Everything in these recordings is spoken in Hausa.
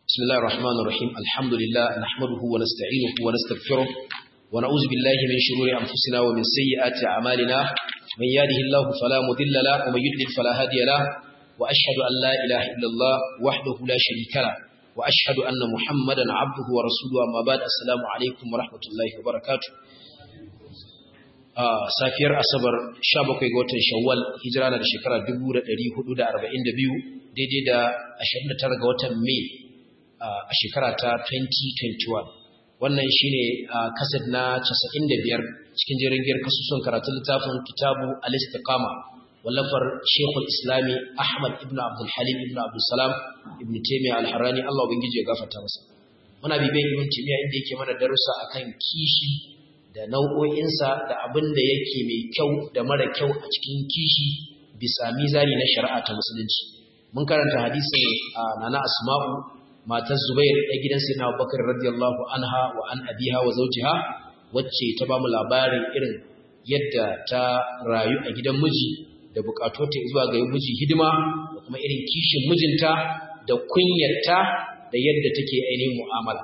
بسم الله الرحمن الرحيم الحمد لله نحمده ونستعينه ونستغفره ونعوذ بالله من شرور أنفسنا ومن سيئات أعمالنا من يهده الله فلا مضل له ومن يضلل فلا هادي له وأشهد أن لا إله إلا الله وحده لا شريك له وأشهد أن محمدا عبده ورسوله أما بعد السلام عليكم ورحمة الله وبركاته safiyar asabar 17 ga watan shawwal hijira na da shekara 1442 daidai da 29 ga watan mai a shekara ta 2021 wannan shine kasad na 95 cikin jirgin kasusun karatun littafin kitabu al-istiqama wallafar shekul islami ahmad ibn abdul halim ibn abdul salam ibn taymiyyah al-harrani Allah ubangiji ya gafarta masa muna bibiyan ibn taymiyyah inda yake mana darussa akan kishi da nau'o'insa da abin da yake mai kyau da mara kyau a cikin kishi bisa mizani na shari'a ta musulunci mun karanta hadisin nana asma'u matar zubair da gidan sayyidina abubakar radiyallahu anha wa an abiha wa zawjiha wacce ta bamu labarin irin yadda ta rayu a gidan miji da bukatu ta zuwa ga miji hidima da kuma irin kishin mijinta da kunyarta da yadda take ainihin mu'amala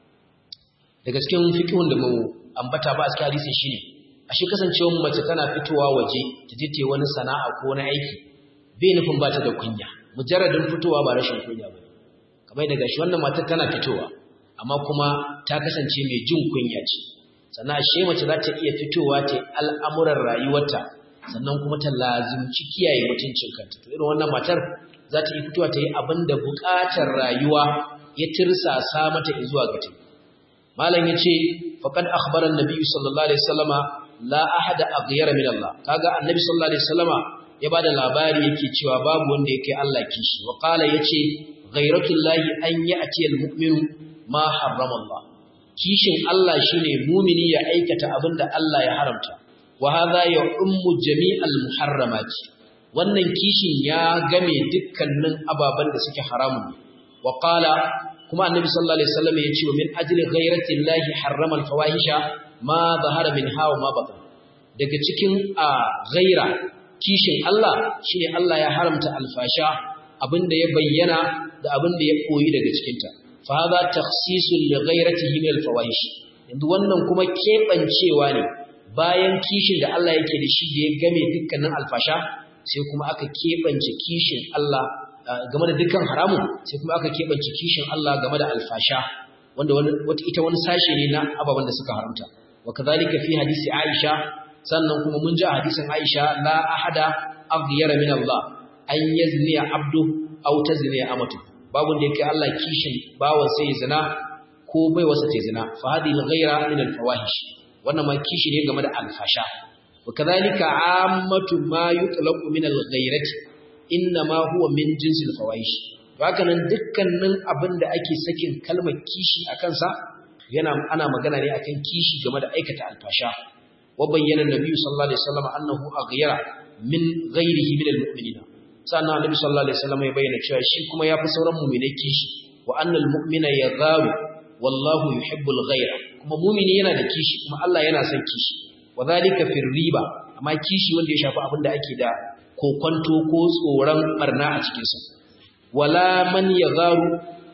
daga cikin fiqhun da mu ambata ba a cikin hadisi shine ashe kasancewar mace tana fitowa waje ta je wani sana'a ko wani aiki bai nufin ba ta da kunya mujarradin fitowa ba rashin kunya bane kamar daga shi wannan matar tana fitowa amma kuma ta kasance mai jin kunya ce sannan ashe mace za ta iya fitowa ta al'amuran rayuwarta sannan kuma ta lazimci kiyaye mutuncin kanta to irin wannan matar za ta iya fitowa ta yi abin da buƙatar rayuwa ya tirsasa mata zuwa ga ta malam yace faqad akhbara an-nabi sallallahu alaihi wasallama la ahada aghyara min Allah kaga annabi sallallahu alaihi wasallama ya bada labari yake cewa babu wanda yake Allah kishi wa qala yace ghayratullahi an ya'ti al-mu'minu ma harrama Allah kishin Allah shine mumini ya aikata abinda Allah ya haramta wa hadha ya ummu jami'al muharramat wannan kishin ya game dukkanin ababan da suke haramun wa qala kuma annabi sallallahu alaihi wasallam ya ce min ajli ghayrati llahi harrama alfawahisha ma zahara minha wa ma batan daga cikin a ghaira kishin Allah shine Allah ya haramta alfasha abinda ya bayyana da abinda ya koyi daga cikin ta fa hadha takhsisun li ghayratihi min alfawahish yanzu wannan kuma kebancewa ne bayan kishin da Allah yake da shi da ya game dukkanin alfasha sai kuma aka kebance kishin Allah game da dukkan haramun sai kuma aka keɓance kishin Allah game da alfasha wanda wata ita wani sashe ne na ababen da suka haramta wa kadhalika fi hadisi Aisha sannan kuma mun ji a hadisin Aisha la ahada aghyara min Allah an yazni abdu aw tazni amatu babu da yake Allah kishin bawan sai zina ko bai wasa ta zina fa hadhihi ghayra min al-fawahish wannan ma kishi ne game da alfasha wa kadhalika ammatu ma yutlaqu min al-ghayrati innama huwa min jinsil fawahish haka nan dukkanin abin da ake sakin kalmar kishi a kansa yana ana magana ne akan kishi game da aikata alfasha wa bayyana nabiyyu sallallahu alaihi wasallam annahu aghyara min ghairihi min almu'minina sannan annabi sallallahu alaihi wasallam ya bayyana cewa shi kuma yafi sauran mu'minai kishi wa annal mu'mina yagharu wallahu yuhibbul ghayra kuma mu'mini yana da kishi kuma Allah yana son kishi wa dhalika fir riba amma kishi wanda ya shafi abin da ake da kokwanto ko tsoron barna a cikinsa wala man ya garu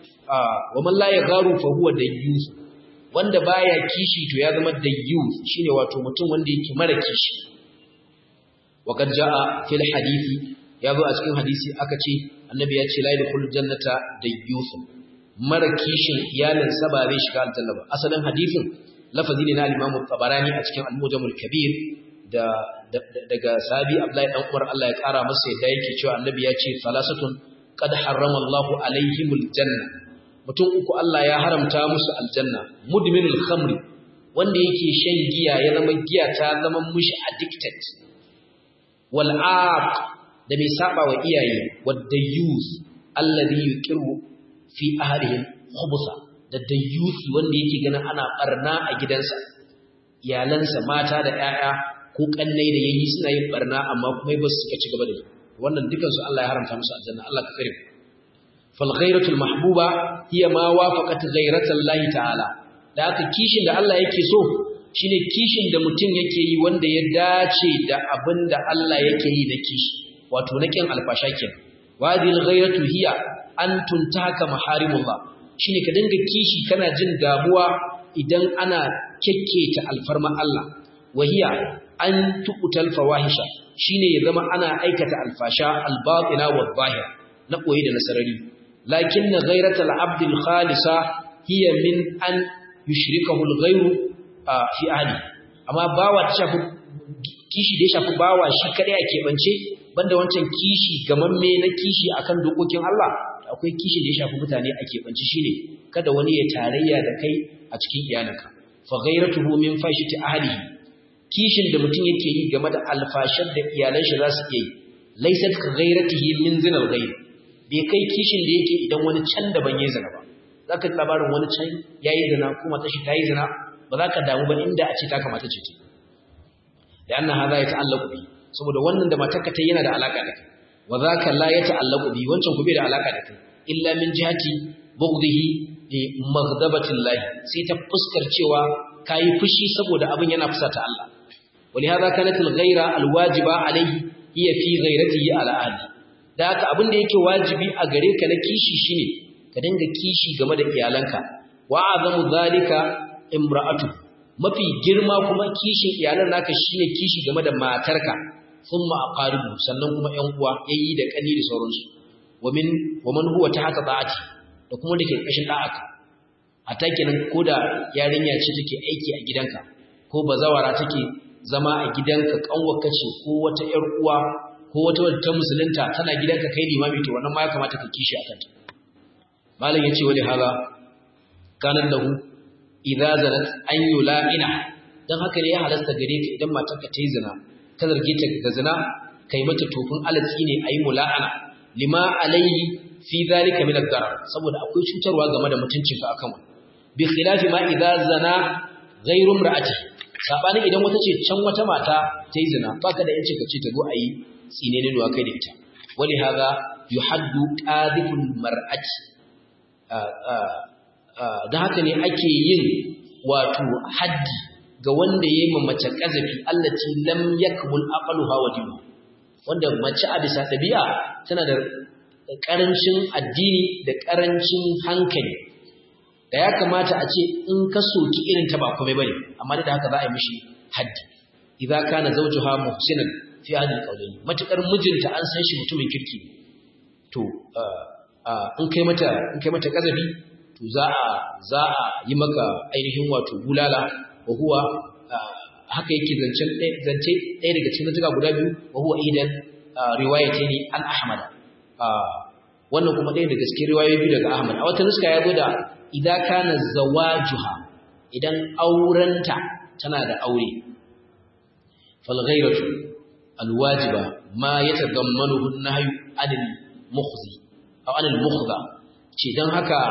wa man la ya garu fa huwa dayyus wanda baya kishi to ya zama dayyus shine wato mutum wanda yake mara kishi wa qad jaa fil hadisi yazo a cikin hadisi aka ce annabi ya ce la yadkhulu jannata dayyus mara kishin iyalin sa ba zai shiga aljanna ba asalin hadisin lafazi ne na al-Imam tabarani a cikin al-Mujamul Kabir da daga sahabi Abdullahi dan Umar Allah ya kara masa yadda yake cewa annabi ya ce salasatun qad harrama Allahu alaihimul janna mutum uku Allah ya haramta musu aljanna mudminul khamri wanda yake shan giya ya zama giya ta zama mushi addicted wal aq da mai saba wa iyaye wadda youth alladhi yuqiru fi ahlihim khubusa da dayyusi wanda yake ganin ana barna a gidansa iyalansa mata da 'ya'ya ko kannai da yayi suna yin barna amma kuma ba su suka ci gaba da yi wannan dukan su Allah ya haramta musu aljanna Allah ka kare fal ghairatul mahbuba hiya ma wafaqat ghairatal lahi ta'ala da haka kishin da Allah yake so shine kishin da mutum yake yi wanda ya dace da abin da Allah yake yi na kishi wato na kin alfasha kenan wadil ghairatu hiya an tuntaka maharimullah shine ka dinga kishi kana jin damuwa idan ana kekketa alfarma Allah wahiya an tuqtal fawahisha shine ya zama ana aikata alfasha albatina wadh-zahir na koyi da nasarari lakinna ghayratul abdil khalisa hiya min an yushrikahu al-ghayru fi ahli amma bawa ta shafi kishi da ya shafi bawa shi kadai a keɓance banda wancan kishi gamamme na kishi akan dokokin Allah akwai kishi da ya shafi mutane a keɓance shine kada wani ya tarayya da kai a cikin iyalanka fa ghayratuhu min fashiti ahlihi kishin da mutum yake yi game da alfashar da iyalan shi za su iya yi laysat ka ghayratihi min zinal ghayr bai kai kishin da yake idan wani can daban yayi zina ba zaka ji labarin wani can yayi zina kuma ta shi tayi zina ba za ka damu ba inda a ce ta kamata ce ta da annan haza ya ta'allaku bi saboda wannan da matarka ta yana da alaka da kai wa zaka la ya ta'allaku bi wancan ku bai da alaka da kai illa min jihati bughdihi li maghdabati llahi sai ta fuskar cewa kai fushi saboda abin yana fusata Allah ولهذا كانت الغيرة الواجبة عليه هي في غيرته على أهله da haka abin da yake wajibi a gare ka na kishi shine ka dinga kishi game da iyalanka wa azamu zalika imra'atu mafi girma kuma kishin iyalan naka shine kishi game da matarka thumma aqaribu sannan kuma ƴan uwa yayi da kani da sauransu wamin waman huwa tahta da'ati da kuma dake kashin da'aka a takinan koda yarinya ce take aiki a gidanka ko bazawara take zama a gidanka kanwarka ce ko wata ƴar uwa ko wata wadda ta musulunta tana gidanka kai limami to wannan ma ya kamata ka kishi akan ta malam yace wali hala kanan lahu idza zanat an yula'ina dan haka ne ya halasta gare ka idan matarka ta yi zina ka zarge ta da zina kai mata tofin alatsi ne ayi mula'ana lima alayhi fi zalika min ad-darar saboda akwai cutarwa game da mutuncinka akan wannan bi khilafi ma idza zana ghayru imra'ati sabanin idan wata ce can wata mata ta yi zina baka da yancin ka ce ta zo ayi tsine ne da kai da ita wali hadha yuhaddu qadhiful mar'ati da haka ne ake yin wato haddi ga wanda ya yi mace ƙazafi allati lam yakmul aqluha wa dinu wanda mace a bisa ɗabi'a tana da ƙarancin addini da ƙarancin hankali da ya kamata a ce in ka soki irin ta ba komai bane amma da haka za a yi mishi haddi idza kana zawjuha muhsinan fi hadhihi alqawlayn matakar mijinta an san shi mutumin kirki to in kai mata in kai mata ƙazafi to za a za a yi maka ainihin wato bulala wa huwa haka yake zancen zance ɗaya daga cikin zantuka guda biyu wa huwa idan riwayatayn an ahmad wannan kuma ɗaya daga cikin riwayoyi biyu daga ahmad a wata nuska ya zo da idan kana zawajuha idan aurenta tana da aure fal ghayratu al wajiba ma yatadammanuhu an-nahyu anil mukhzi aw anil mukhdha ce dan haka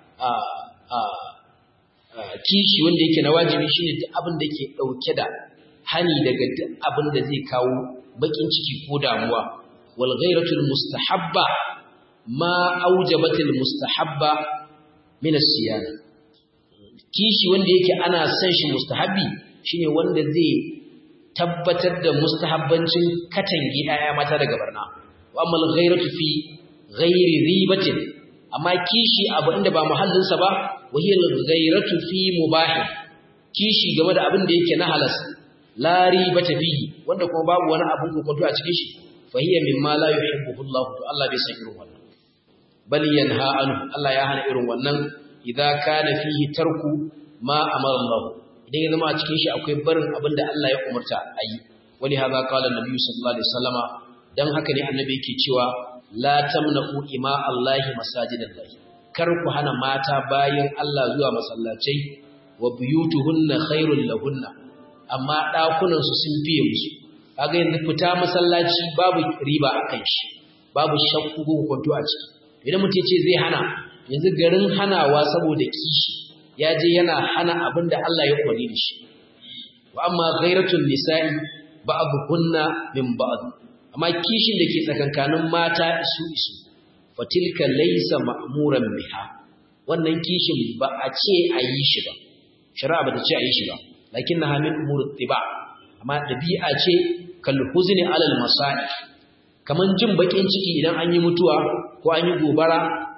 kishi wanda yake na wajibi shine duk abin da ke dauke da hani daga duk abin da zai kawo bakin ciki ko damuwa wal ghairatul mustahabba ma aujabatil mustahabba min as-siyana kishi wanda yake ana son shi mustahabbi shine wanda zai tabbatar da mustahabbancin katangi daya mata daga barna wa amal ghairatu fi ghairi ribatin amma kishi abu inda ba muhallinsa ba wahiyar ghairatu fi mubah kishi game da abin da yake na halas la ribata fihi wanda kuma babu wani abun kokonto a cikin shi fa hiya mimma la yuhibbu Allah to Allah bai san irin wannan bal yanha anhu Allah ya hana irin wannan idza kana fihi tarku ma amara Allah idan ya zama a cikin shi akwai barin abin da Allah ya umarta ayi wani hadha qala annabi sallallahu alaihi wasallama dan haka ne annabi yake cewa la tamna'u ima Allahi masajidallahi kar ku hana mata bayin Allah zuwa masallacai wa buyutuhunna khairul lahunna amma dakunan su sun fiye musu kaga yanzu fita masallaci babu riba akan shi babu shakku ko kwanto a ciki idan mutum ce zai hana yanzu garin hanawa saboda kishi ya je yana hana abinda Allah ya umarni da shi wa amma ghairatul nisa'i ba'dhunna min ba'd amma kishin da ke tsakankanin mata isu isu fatilka laysa ma'muran biha wannan kishin ba a ce a yi shi ba shari'a ba ta ce a yi shi ba lakinnaha min umur tiba amma dabi'a ce kal huzni alal masa'i kaman jin bakin ciki idan an yi mutuwa ko an yi gobara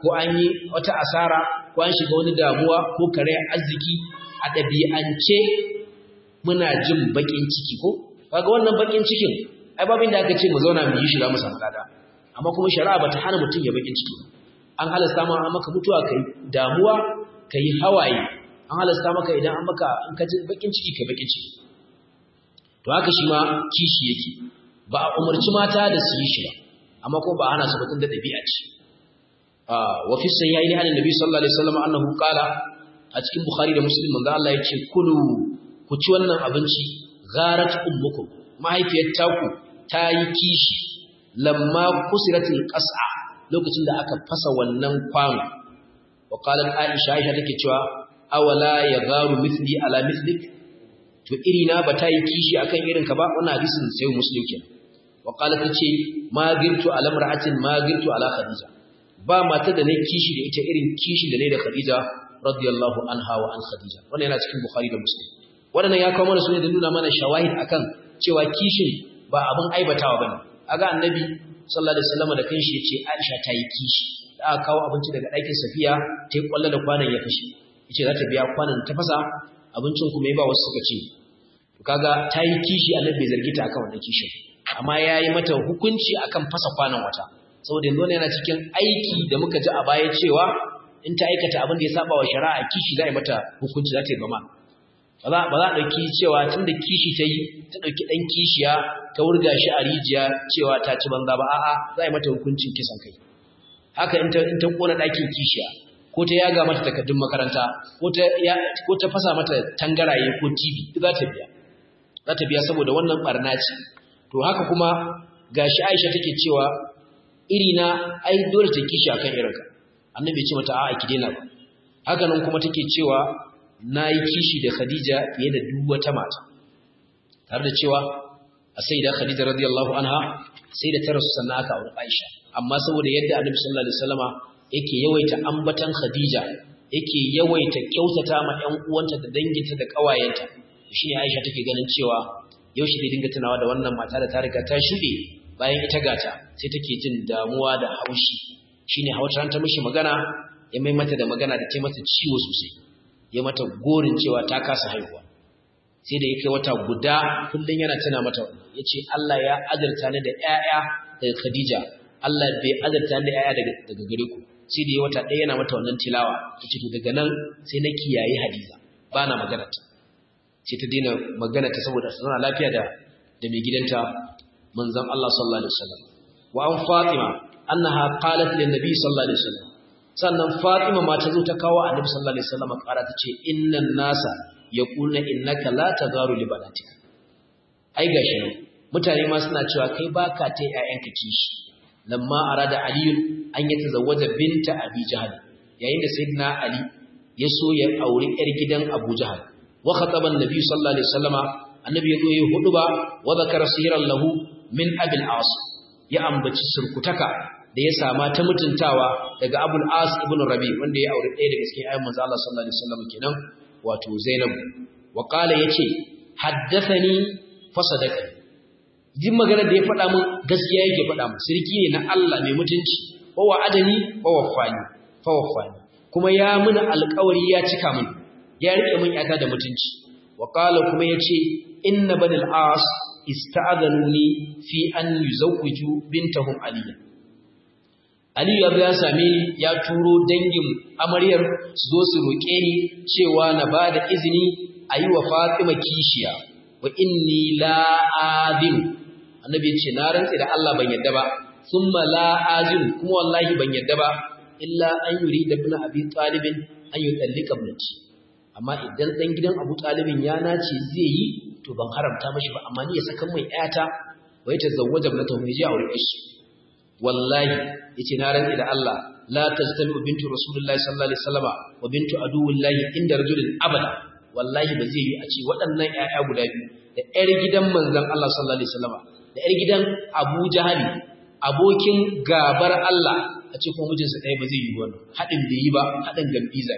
ko an yi wata asara ko an shiga wani damuwa ko kare arziki a ɗabi'ance muna jin baƙin ciki ko kaga wannan baƙin cikin ai babin da aka ce mu zauna mu yi shi za mu samu lada amma kuma shari'a bata hana mutum ya baƙin ciki an halasta ma maka mutuwa kai damuwa kai hawaye an halasta maka idan an maka in ka ji baƙin ciki kai baƙin ciki to haka shi ma kishi yake ba a umarci mata da su yi shi ba amma kuma ba hana su batun da ɗabi'a ce wa fi sayyi'aini an annabi sallallahu alaihi wasallam annahu qala a cikin bukhari da muslim manzo Allah yace kulu ku ci wannan abinci gharat ummukum mahaifiyar taku ta yi kishi lamma kusiratil qas'a lokacin da aka fasa wannan kwano wa qalat aisha aisha take cewa awala yagharu mithli ala mithlik to irina ba ta yi kishi akan irin ka ba wannan hadisin sai muslim kenan wa qalat tace ma girtu ala mar'atin ma girtu ala khadija ba mata da ne kishi da ita irin kishin da ne da khadija radiyallahu anha wa an khadija wannan yana cikin bukhari da muslim wannan ya kawo mana sunan da nuna mana shawahid akan cewa kishin ba abin aibatawa bane aga annabi sallallahu alaihi wasallam da kanshi yace Aisha ta yi kishi da aka kawo abinci daga ɗakin Safiya ta yi kwalla da kwanan ya fashi yace za ta biya kwanan ta fasa abincin kuma ya ba wasu suka ce to kaga ta yi kishi annabi bai zargi ta akan wannan kishin amma yayi mata hukunci akan fasa kwanan wata saboda yanzu yana cikin aiki da muka ji a baya cewa in ta aikata abin da ya saba wa shari'a kishi za a yi mata hukunci za ta yi gama ba za a ɗauki cewa tun da kishi ta yi ta ɗauki ɗan kishiya ta wurga shi a rijiya cewa ta ci banza ba a'a za a yi mata hukuncin kisan kai haka in ta ƙona ɗakin kishiya ko ta yaga mata takardun makaranta ko ta fasa mata tangaraye ko tv za ta biya za ta biya saboda wannan ɓarna ce to haka kuma gashi aisha take cewa irina ai dole ta kishi akan irinka annabi ya ce mata a'a ki daina ba haka nan kuma take cewa na yi kishi da Khadija fiye da duk wata mata tare da cewa a sai da Khadija radiyallahu anha sai da ta rasu sannan aka aure Aisha amma saboda yadda Annabi sallallahu alaihi wasallama yake yawaita ambatan Khadija yake yawaita kyautata ma ƴan uwanta da danginta da ƙawayenta shine Aisha take ganin cewa yaushe zai dinga tunawa da wannan mata da ta riga ta shuɗe bayan ita gata sai take jin damuwa da haushi shine hawata ta mishi magana ya mai mata da magana da ta mata ciwo sosai ya mata gorin cewa ta kasa haihuwa sai da ya kai wata guda kullum yana tana mata wannan ya ce Allah ya azarta ni da ‘ya'ya daga Khadija Allah bai azarta ni da ‘ya'ya daga gare ku sai da ya wata ɗaya yana mata wannan tilawa ya ce to daga nan sai na kiyaye Hadiza ba na magana ta sai ta daina magana ta saboda tana lafiya da da mai gidanta manzon Allah sallallahu alaihi wasallam wa an Fatima annaha qalat lin nabi sallallahu alaihi wasallam sannan Fatima ma ta zo ta kawo Annabi sallallahu alaihi wasallam ƙara ta ce innan nasa yaquluna innaka la tazaru li banatika ai gashi ne mutane ma suna cewa kai baka ta ƴaƴanka kishi lamma arada Ali an yi tazawwaja binta Abi Jahl yayin da sayyidina Ali ya so ya aure ƴar gidan Abu Jahl wa khataba an-nabi sallallahu alaihi wasallama annabi ya zo ya huduba wa zakara siran lahu min abil as ya ambaci surkutaka da ya sama ta mutuntawa daga Abul As ibn Rabi wanda ya aure ɗaya daga cikin ayyan manzo Allah sallallahu alaihi wasallam kenan wato Zainab wa qala yace haddathani fasadaka jin magana da ya faɗa min gaskiya yake faɗa min sirki ne na Allah mai mutunci wa wa'adani wa waffani fa waffani kuma ya muna alƙawari ya cika min ya rike min yata da mutunci wa qala kuma yace inna banil as ista'adhanuni fi an yuzawwiju bintahum aliyya Ali ya ya same ni ya turo dangin amaryar su zo su roƙe ni cewa na ba da izini a yi wa Fatima kishiya wa inni la azim annabi ya ce na rantsi da Allah ban yadda ba thumma la azim kuma wallahi ban yadda ba illa an yuri da ibn abi talib an yutallika ibnati amma idan dan gidan Abu Talibin ya nace zai yi to ban haramta mashi ba amma ni ya saka mai ƴata wai ta zawwaja ibnata mai ji aure shi wallahi yace na rantsi da Allah la tajtalu bintu rasulullahi sallallahu alaihi wasallama wa bintu aduwillahi inda rajulin abada wallahi ba zai yi a ce waɗannan ƴaƴa guda biyu da ƴar gidan manzon Allah sallallahu alaihi wasallama da ƴar gidan Abu Jahali abokin gabar Allah a ce ko mijinsa ɗaya ba zai yi wannan haɗin bai yi ba haɗin gambiza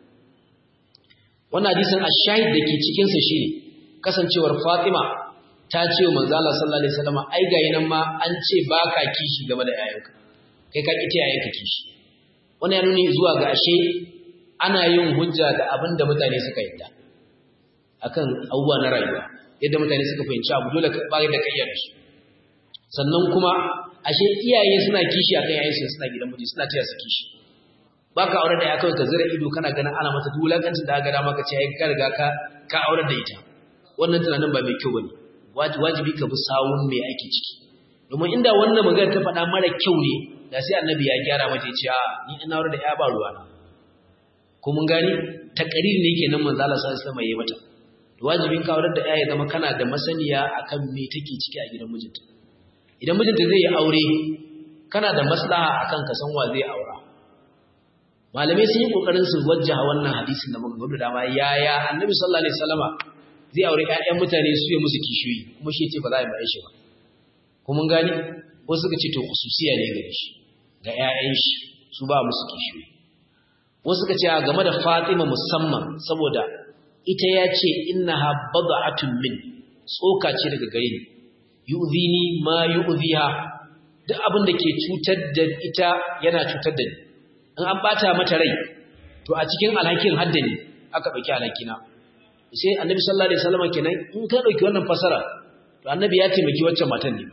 wannan hadisin ash-shahid dake cikin sa shine kasancewar Fatima ta ce wa manzo Allah sallallahu alaihi wasallam ai ga nan ma an ce baka kishi game da yayanka kai ka ki yayanka kishi wannan ya nuni zuwa ga ashe ana yin hujja da abin da mutane suka yadda akan abubuwa na rayuwa yadda mutane suka fahimci abu dole ka bayar da kayyar shi sannan kuma ashe iyaye suna kishi akan yayin su suna gidan miji suna taya su kishi baka aure da ya kawai ka zira ido kana ganin ana mata dulakancin da aka dama ka ce ai ka riga ka ka aure da ita wannan tunanin ba mai kyau bane wajibi ka bi sawun me ake ciki domin inda wannan magana ta faɗa mara kyau ne da sai annabi ya gyara mata ya ce a ni ina aure da ya ba ruwa na ko mun gani takarir ne kenan manzo Allah sallallahu alaihi wasallam yayi mata wajibin ka aure da ya ya zama kana da masaniya akan me take ciki a gidan mijinta idan mijinta zai yi aure kana da maslaha akan ka san wa zai aura malamai sun yi kokarin su wajjaha wannan hadisin da muka gudu dama yaya annabi sallallahu alaihi wasallama zai aure ƴaƴan mutane su yi musu kishiyoyi kuma shi ce ba za a yi mai shi ba ko mun gani wasu suka ce to khususiya ne gare shi ga ƴaƴan shi su ba musu kishiyoyi wasu suka ce game da Fatima musamman saboda ita ya ce innaha bad'atun min tsoka ce daga gare ni yu'zini ma yu'ziha duk abin da ke cutar da ita yana cutar da ni in an bata mata rai to a cikin alhakin haddani aka dauki alhakina sai annabi sallallahu alaihi wasallam kenan in ka dauki wannan fasara to annabi ya taimaki waccan matan ne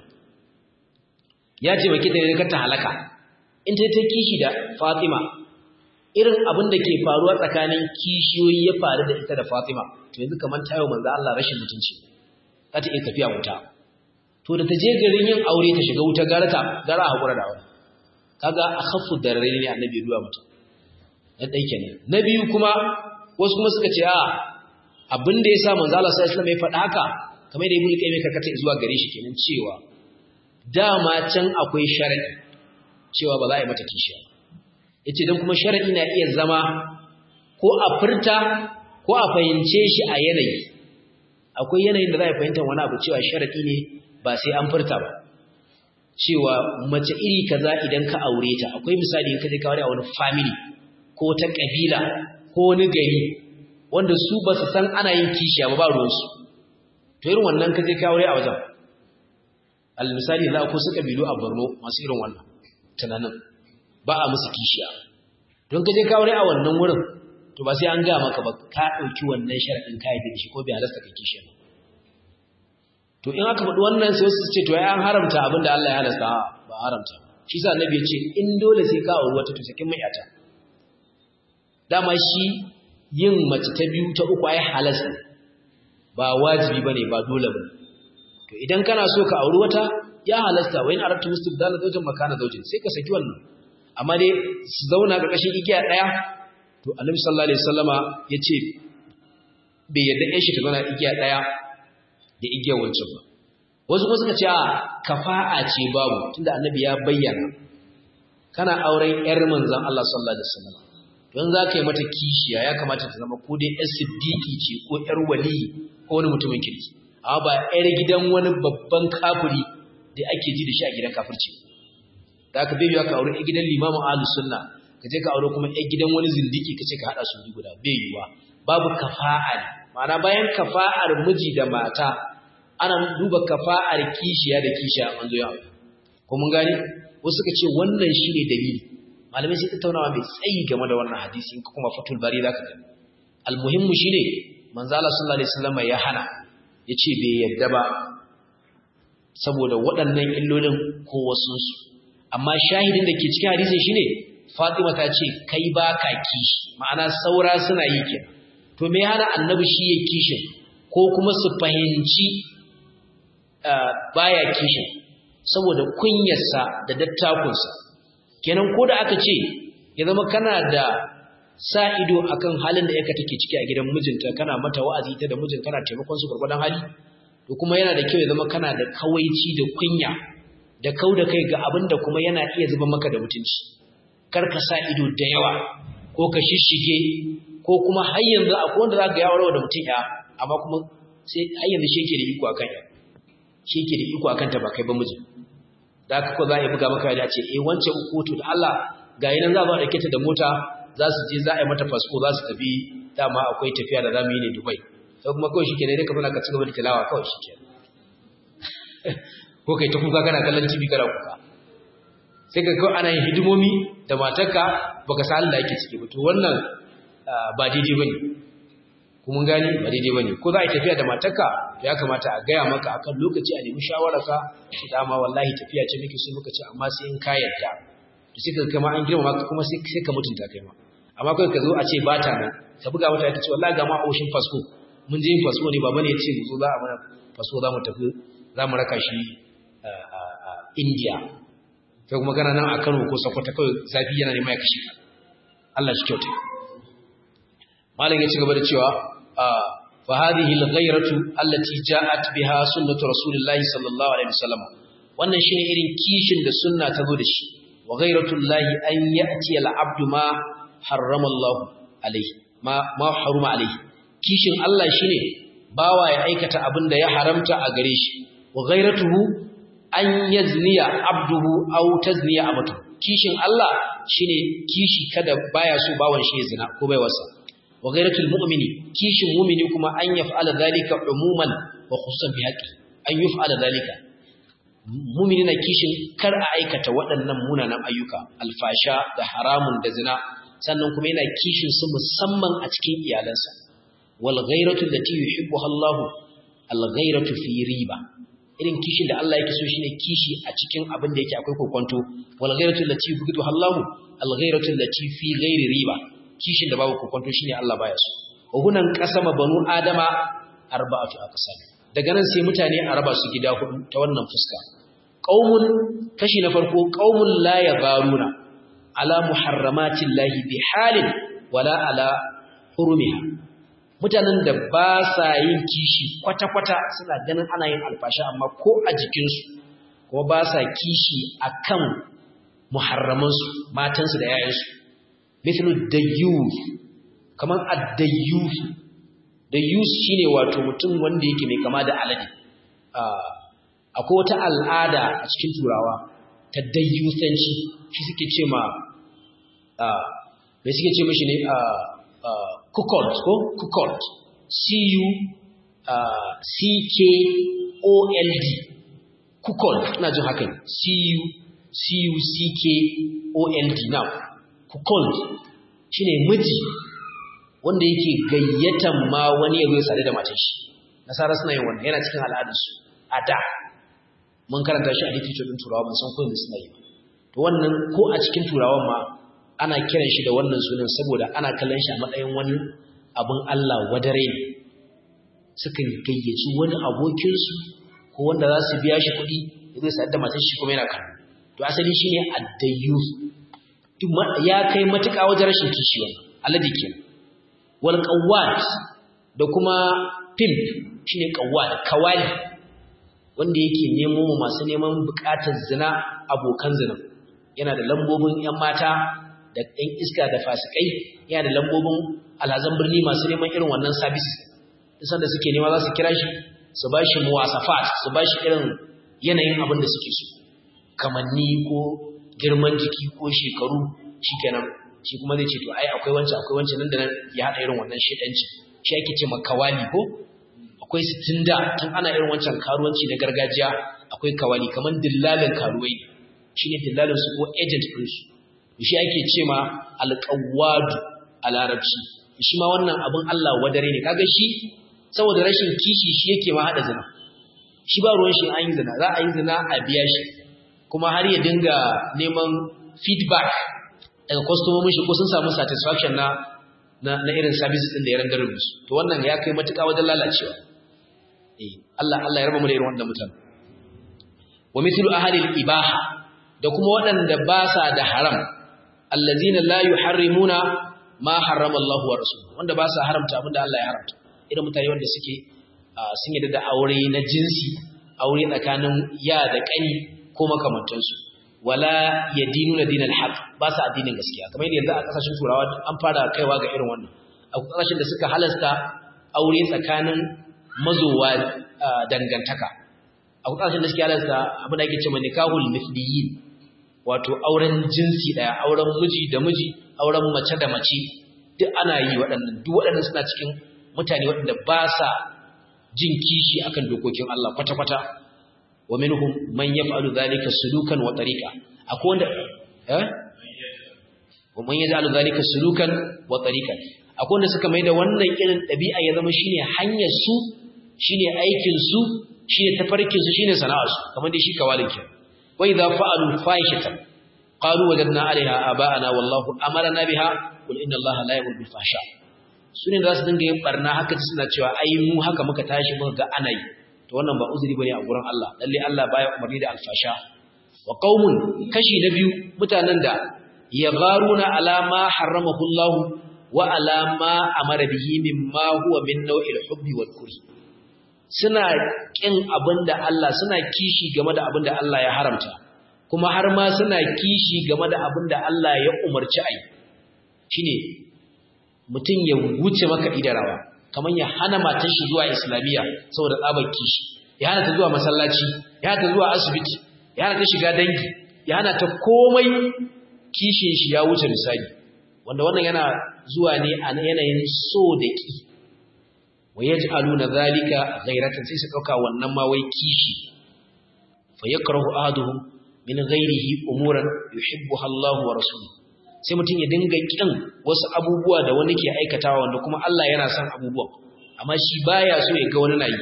ya taimaki ta ne ta halaka in ta ta kishi da Fatima irin abin da ke faruwa tsakanin kishiyoyi ya faru da ita da Fatima to yanzu kamar tayo manzo Allah rashin mutunci za ta iya tafiya wuta to da ta je garin yin aure ta shiga wuta gara ta gara hakura da aure kaga akhaffu darare ne annabi duwa mutum na dai kenan na biyu kuma wasu kuma suka ce a abin da yasa manzo Allah sallallahu alaihi wasallam ya faɗa haka kamar da ibnu qayyim karkata zuwa gare shi kenan cewa dama can akwai sharadi cewa ba za a yi mata kishiya yace dan kuma sharadi na iya zama ko a furta ko a fahimce shi a yanayi akwai yanayin da za a fahimta wani abu cewa sharadi ne ba sai an furta ba cewa mace iri kaza idan ka aure ta akwai misali in ka je ka aure a wani family ko ta kabila ko wani gari wanda su ba su san ana yin kishiya ba ba ruwansu to irin wannan ka je ka aure a wajen al misali za ku su kabilu a Borno masu irin wannan tunanin ba a musu kishiya don ka je ka aure a wannan wurin to ba sai an ga maka ba ka dauki wannan sharadin kai da shi ko bai halasta ka kishiya ba to in aka faɗi wannan sai wasu ce to ya an haramta abin da Allah ya halasta ba haramta shi sa annabi ya ce in dole sai ka auri wata to sakin mai ata dama shi yin mace ta biyu ta uku ai halasta ba wajibi bane ba dole bane to idan kana so ka auri wata ya halasta wa in arabtu mustibdala zawjin makana zawjin sai ka saki wannan amma dai su zauna ƙarƙashin igiya ɗaya to annabi sallallahu alaihi wasallama yace bai yarda ɗan shi ta zauna igiya ɗaya da igiyar wancan ba wasu kuma suka ce a kafa'a ce babu tunda annabi ya bayyana kana auren yar manzon Allah sallallahu alaihi wasallam don za ka yi mata kishiya ya kamata ta zama ko dai yar siddiqi ce ko yar wali ko wani mutumin kirki amma ba yar gidan wani babban kafiri da ake ji da shi a gidan kafirci da aka bai ka aure yar gidan limamin ahlus sunna ka je ka aure kuma yar gidan wani zindiki ka ce ka hada su guda bai yiwa babu kafa'a ma'ana bayan kafa'ar miji da mata ana duba kafa'ar kishiya da kishiya an zo yawa ko mun gane wasu suka ce wannan shine dalili malamai sai tattaunawa mai tsayi game da wannan hadisi in kuma fatul bari zaka gani almuhimmu shine manzo Allah sallallahu alaihi wasallam ya hana yace bai yadda ba saboda waɗannan illolin ko wasu su amma shahidin da ke cikin hadisin shine Fatima ta ce kai ba ka kishi ma'ana saura suna yi kenan to me hana annabi shi ya kishin ko kuma su fahimci baya kishin saboda kunyarsa da dattakunsa kenan ko da aka ce ya zama kana da sa ido akan halin da yaka take ciki a gidan mijinta kana mata wa'azi ta da mijin kana taimakon su gurgurdan hali to kuma yana da kyau ya zama kana da kawaici da kunya da kau da kai ga abin da kuma yana iya zuba maka da mutunci kar ka sa ido da yawa ko ka shishige ko kuma har yanzu akwai wanda za ka yawarwa da mutum ya amma kuma sai har yanzu shi yake da iko akan ya shi yake da iko akan ta ba kai ba miji da haka ko za a yi buga maka da ce eh wancan kotu da Allah ga yi nan za a ɗauke ta da mota za su je za a yi mata fasfo za su tafi dama akwai tafiya da za mu yi ne Dubai sai kuma kawai shi ke ne ka zana ka ci gaba da tilawa kawai shi ke ko kai ta kuka kana kallon TV kana kuka sai ka kawai ana yin hidimomi da matarka baka san Allah yake ciki ba to wannan ba daidai bane kuma gani ba daidai bane ko za a yi tafiya da matarka ya kamata a gaya maka akan lokaci a nemi shawararka ki dama wallahi tafiya ce muke so muka ce amma sai in ka yarda to sai ka kama an girma maka kuma sai ka mutunta kai ma amma kai ka zo a ce ba ta nan ka buga mata ta ce wallahi ga ma oshin fasko mun je yin fasko ne baba ne ya ce mu zo za a mana fasko za mu tafi za mu raka shi India kai kuma kana nan a Kano ko Sokoto kawai zafi yana neman ya kashe ka Allah shi kyauta malam ya ci gaba da cewa fa hadhihi al-ghayratu allati ja'at biha sunnatu rasulillahi sallallahu alaihi wasallam wannan shine irin kishin da sunna ta zo da shi wa ghayratu llahi an ya'ti al-abdu ma harrama Allah alaihi ma ma haruma alaihi kishin Allah shine bawa ya aikata abin da ya haramta a gare shi wa ghayratuhu an yazniya abduhu aw tazniya amatu kishin Allah shine kishi kada baya so bawan shi ya zina ko bai wasa wa ghayratul mu'mini kishin mu'mini kuma an yaf'ala dhalika umuman wa khususan bi haqqi an yaf'ala dhalika mu'mini na kishin kar a aikata waɗannan munanan ayyuka alfasha da haramun da zina sannan kuma yana kishin su musamman a cikin iyalansa wal ghayratu allati yuhibbuha Allah al ghayratu fi riba irin kishin da Allah yake so shine kishi a cikin abin da yake akwai kokonto wal ghayratu allati yuhibbuha Allah al ghayratu allati fi ghairi riba kishin da babu kokonto shine Allah baya so wa hunan qasama banu adama arba'atu aqsam daga nan sai mutane a raba su gida hudu ta wannan fuska qaumun kashi na farko qaumun la yabaruna ala muharramati llahi bi halin wala ala hurumiha mutanen da ba sa yin kishi kwata-kwata suna ganin ana yin alfasha amma ko a jikinsu kuma ba sa kishi akan muharramansu matansu da yayansu mithlu dayyuf kaman ad-dayyuf dayyus shine wato mutum wanda yake mai kama da alade akwai wata al'ada a cikin turawa ta dayyusanci shi suke ce ma mai suke ce mashi ne kukolt ko kukolt c-u-c-k-o-l-d kukolt ina jin haka ne c-u-c-k-o-l-d now kukolt shi ne miji wanda yake gayyatan ma wani ya zai sadu da matan shi nasara suna yin wannan yana cikin al'adarsu a da mun karanta shi a literature din turawa ban san ko yanzu suna yi to wannan ko a cikin turawan ma ana kiran shi da wannan sunan saboda ana kallon shi a matsayin wani abin Allah wadare ne sukan gayyaci wani abokinsu ko wanda za su biya shi kuɗi ya zai sadu da matan shi kuma yana kan to asali shine addayyus ya kai matuƙa wajen rashin kishi wannan alade kenan wal qawwat da kuma pimp shine qawwat kawali wanda yake nemo mu masu neman bukatar zina abokan zina yana da lambobin yan mata da ɗan iska da fasikai yana da lambobin alhazan birni masu neman irin wannan sabis isan da suke nema za su kira shi su ba shi muwasafat su ba shi irin yanayin abin da suke so kamanni ko girman jiki ko shekaru shikenan shi kuma zai ce to ai akwai wancan akwai wancan nan da nan ya haɗa irin wannan shedanci shi ake ce makawali ko akwai sitin da tun ana irin wancan karuwanci na gargajiya akwai kawali kamar dillalin karuwai shi ne dillalin su ko agent ɗinsu shi ake ce ma alƙawadu a larabci shi ma wannan abin Allah wadare ne kaga shi saboda rashin kishi shi yake ma haɗa zina shi ba ruwan shi an yi zina za a yi zina a biya shi kuma har ya dinga neman feedback daga kwastomomin shi ko sun samu satisfaction na na irin service din da ya randar musu to wannan ya kai matuƙa wajen lalacewa eh Allah Allah ya raba mu da irin wannan mutane wa mithlu ahli al-ibaha da kuma waɗanda ba sa da haram allazina la yuharrimuna ma harrama Allah wa rasuluhu wanda ba sa haramta abinda Allah ya haramta irin mutane wanda suke sun yadda da aure na jinsi aure tsakanin ya da kani ko makamantansu wala yadinuna dinal haqq ba sa addinin gaskiya kamar yadda yanzu a kasashen turawa an fara kaiwa ga irin wannan a kasashen da suka halasta aure tsakanin mazowa dangantaka a kasashen da suke halasta abin da ake cewa nikahul mithliyin wato auren jinsi daya auren miji da miji auren mace da mace duk ana yi waɗannan duk waɗannan suna cikin mutane waɗanda ba sa jin kishi akan dokokin Allah kwata-kwata wa minhum man yaf'alu dhalika sulukan wa tariqa a akwai wanda eh wa man yaj'alu dhalika sulukan wa tariqan akwai wanda suka mai da wannan irin dabi'a ya zama shine hanyar su shine aikin su shine tafarkin su shine sana'ar su kamar dai shi kawalin kin wa idza fa'alu fahishatan qalu wajadna 'alayha aba'ana wallahu amarna biha qul inna allaha la yamuru bil fahsha sune za su dinga yin barna haka suna cewa ai mu haka muka tashi muka ga ana yi to wannan ba uzuri bane a gurin Allah lalle Allah baya umarni da alfasha wa qaumun kashi na biyu mutanen da yagharuna ala ma haramahu Allah wa ala ma amara bihi mimma huwa min naw'il hubbi wal kuri suna kin abinda Allah suna kishi game da abinda Allah ya haramta kuma har ma suna kishi game da abinda Allah ya umarci ai shine mutum ya wuce maka idarawa kamar ya hana matar shi zuwa islamiyya saboda tsabar kishi ya hana ta zuwa masallaci ya hana ta zuwa asibiti ya hana ta shiga dangi ya hana ta komai kishin shi ya wuce misali wanda wannan yana zuwa ne a yanayin so da ki wa yaj'aluna zalika ghayratan sai su dauka wannan ma wai kishi fa yakrahu ahaduhum min ghayrihi umuran yuhibbuha Allah wa rasuluhu sai mutum ya dinga kin wasu abubuwa da wani ke aikatawa wanda kuma Allah yana son abubuwan amma shi baya so ya ga wani nayi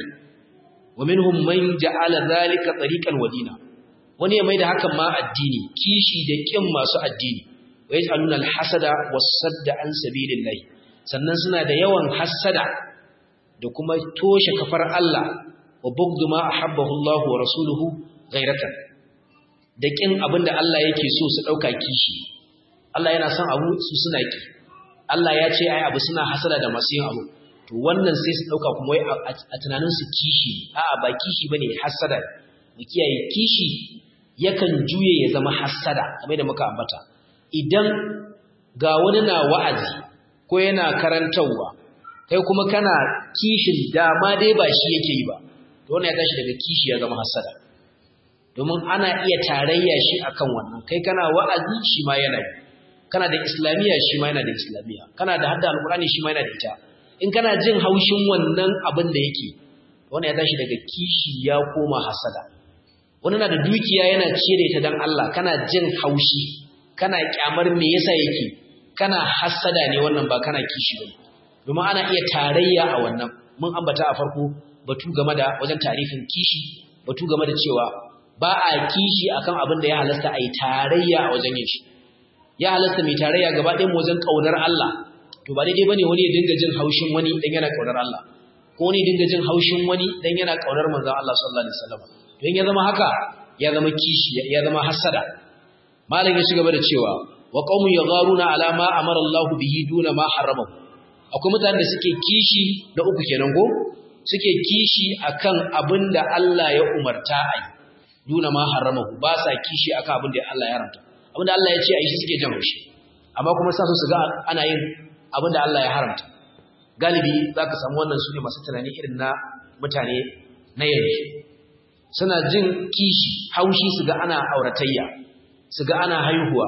wa minhum man ja'ala zalika tariqan wadina wani ya maida hakan ma addini kishi da kin masu addini wa yaj'aluna al-hasada was-sadda an sabilillah sannan suna da yawan hasada da kuma toshe kafar Allah wa bugdu ma ahabbahu Allah wa rasuluhu ghayratan da kin abinda Allah yake so su dauka kishi Allah yana son abu su suna ki Allah ya ce ai abu suna hasada da masu yin abu to wannan sai su dauka kuma wai a tunanin su kishi a'a ba kishi bane hasada mu kiyaye kishi yakan juye ya zama hasada kamar da muka ambata idan ga wani na wa'azi ko yana karantawa kai kuma kana kishin dama dai ba shi yake yi ba to wannan ya tashi daga kishi ya zama hasada domin ana iya tarayya shi akan wannan kai kana wa'azi shi ma yana yi kana da islamiyya shi ma yana da islamiyya kana da hadda alqur'ani shi ma yana da ita in kana jin haushin wannan abin da yake wannan ya tashi daga kishi ya koma hasada wani na da dukiya yana cire ta dan Allah kana jin haushi kana kyamar me yasa yake kana hasada ne wannan ba kana kishi ba domin ana iya tarayya a wannan mun ambata a farko batu game da wajen tarifin kishi batu game da cewa ba a kishi akan abin da ya halasta a yi tarayya a wajen yin shi ya halasta mai tarayya gaba ɗayan wajen ƙaunar Allah to ba daidai bane wani ya dinga jin haushin wani dan yana ƙaunar Allah ko wani ya dinga jin haushin wani dan yana ƙaunar manzon Allah sallallahu alaihi wasallam to in ya zama haka ya zama kishi ya zama hasada malam ya shiga da cewa wa qaumun yagharuna ala ma amara Allah bihi duna ma harrama akwai mutanen da suke kishi da uku kenan ko suke kishi akan abin da Allah ya umarta a yi duna ma harrama ba sa kishi akan abin da Allah ya haramta abinda Allah ya ce a yi shi suke jan haushi amma kuma sa su su ga ana yin abinda Allah ya haramta galibi za ka samu wannan su ne masu tunani irin na mutane na yanzu suna jin kishi haushi su ga ana auratayya su ga ana haihuwa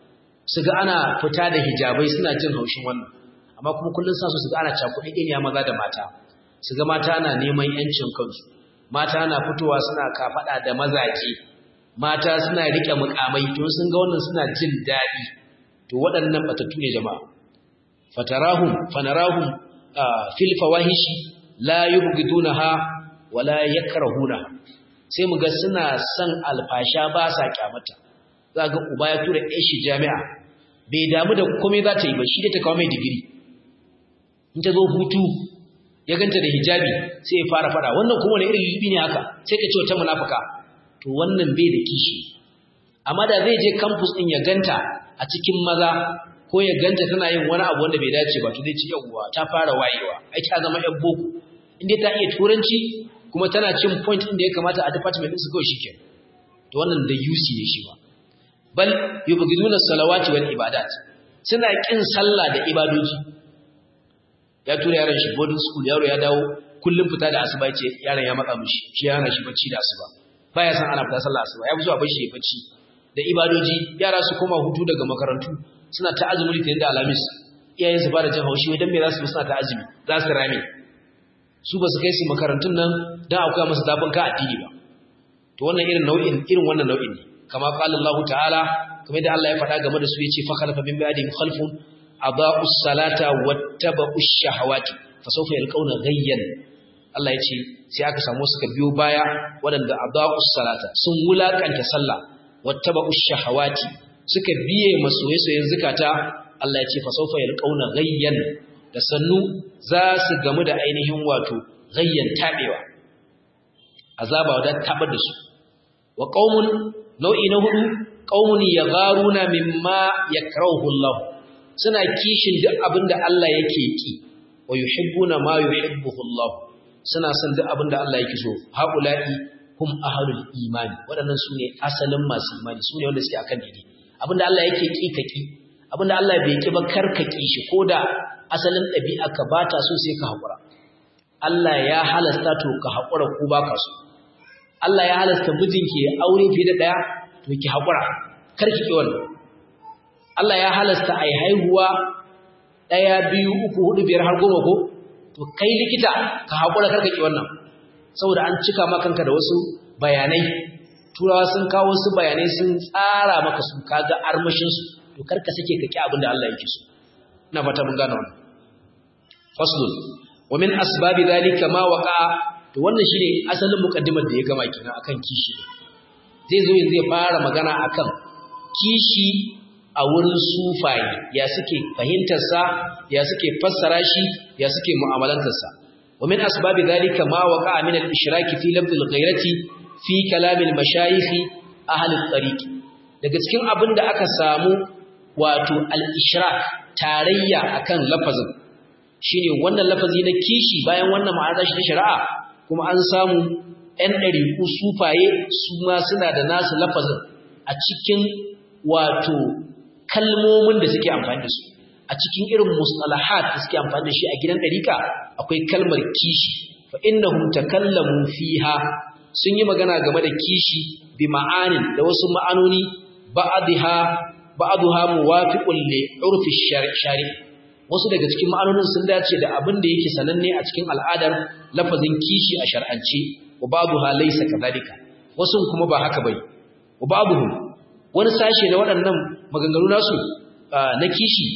su ga ana fita da hijabai suna jin haushin wannan amma kuma kullum sa su su ga ana cakuɗe ɗiniya maza da mata su ga mata na neman yancin kansu mata na fitowa suna kafaɗa da mazaje mata suna rike mukamai to sun ga wannan suna jin daɗi to waɗannan batattu ne jama'a fatarahum fanarahum fil fawahishi la yubghidunaha wala yakrahunaha sai mu ga suna son alfasha ba sa kyamata za ga uba ya tura ɗan shi jami'a bai damu da komai za ta yi ba shi da ta kawo mai digiri in ta zo hutu ya ganta da hijabi sai ya fara fada wannan kuma wani irin libi ne haka sai ka ce wata munafuka to wannan bai da kishi amma da zai je campus din ya ganta a cikin maza ko ya ganta tana yin wani abu wanda bai dace ba to zai ci yawwa ta fara wayewa ai ta zama yan boko inda ta iya turanci kuma tana cin point din da ya kamata a department din su kawai shike to wannan da UC ne shi ba bal yubghiduna salawati wal ibadat suna kin sallah da ibadoji ya tura yaron shi boarding school yaro ya dawo kullum fita da asuba ce yaron ya matsa mishi shi yana shi bacci da asuba baya san ana fita sallah asuba ya fi zuwa bashi ya bacci da ibadoji yara su koma hutu daga makarantu suna ta azumi litinin da alamis iyayen su fara jin haushi wai dan me za su suna ta azumi za su rame su ba su kai su makarantun nan dan akwai musu zafin ka addini ba to wannan irin nau'in irin wannan nau'in ne kama qala Allah ta'ala kamar da Allah ya faɗa game da su yace fa khalafa min ba'dihim khalfun adaa'us salata wattaba'ush shahawati fa sawfa yalqawna ghayyan Allah yace sai aka samu suka biyo baya waɗanda adaa'us salata sun wulakanta sallah wattaba'ush shahawati suka biye masoye-soyen zukata Allah ya ce fa sawfa yalqawna ghayyan da sannu za su gamu da ainihin wato ghayyan tabewa azaba da tabar da su wa qaumun nau'i na hudu qaumun yagharuna mimma yakrahu Allah suna kishin duk abinda Allah yake ki wa yuhibbuna ma yuhibbuhu Allah suna son duk abinda Allah yake so haula'i hum ahlul imani waɗannan su ne asalin masu imani su ne wanda suke akan daidai abinda Allah yake ki ka ki abinda Allah bai ki ba kar ka ki shi koda asalin ɗabi'a ka bata so sai ka haƙura Allah ya halasta to ka haƙura ko baka so Allah ya halasta mijinki ya aure fiye da ɗaya to ki haƙura kar ki ki wannan Allah ya halasta ai haihuwa ɗaya biyu uku hudu biyar har goma ko to kai likita ka haƙura kar ka ki wannan saboda an cika maka kanka da wasu bayanai turawa sun kawo wasu bayanai sun tsara maka su kaga armashin su to kar ka sake ka ki abin da Allah yake so ina fata mun gane wannan faslun wa min asbabi dhalika ma waqa'a to wannan shine asalin mukaddimar da ya gama kenan akan kishi zai zo yanzu ya fara magana akan kishi a wurin sufaye ya suke fahimtar sa ya suke fassara shi ya suke mu'amalantar sa wa min asbabi dhalika ma waqa'a min al-ishrak fi lafz al-ghayrati fi kalam al-mashayikh ahli al-tariq daga cikin abin da aka samu wato al-ishrak tarayya akan lafazin shine wannan lafazi na kishi bayan wannan ma'ana shi ta shari'a kuma an samu ɗan ɗariƙu sufaye su ma suna da nasu lafazin a cikin wato kalmomin da suke amfani da su a cikin irin mustalahat da suke amfani da shi a gidan ɗariƙa akwai kalmar kishi fa innahum takallamu fiha sun yi magana game da kishi bi ma'anin da wasu ma'anoni ba'dha ba'dha muwafiqun li urfi shari wasu daga cikin ma'anonin sun dace da abin da yake sananne a cikin al'adar lafazin kishi a shar'ance wa ba'dha laysa kadhalika wasu kuma ba haka bai wa ba'dhum wani sashe da waɗannan maganganu nasu na kishi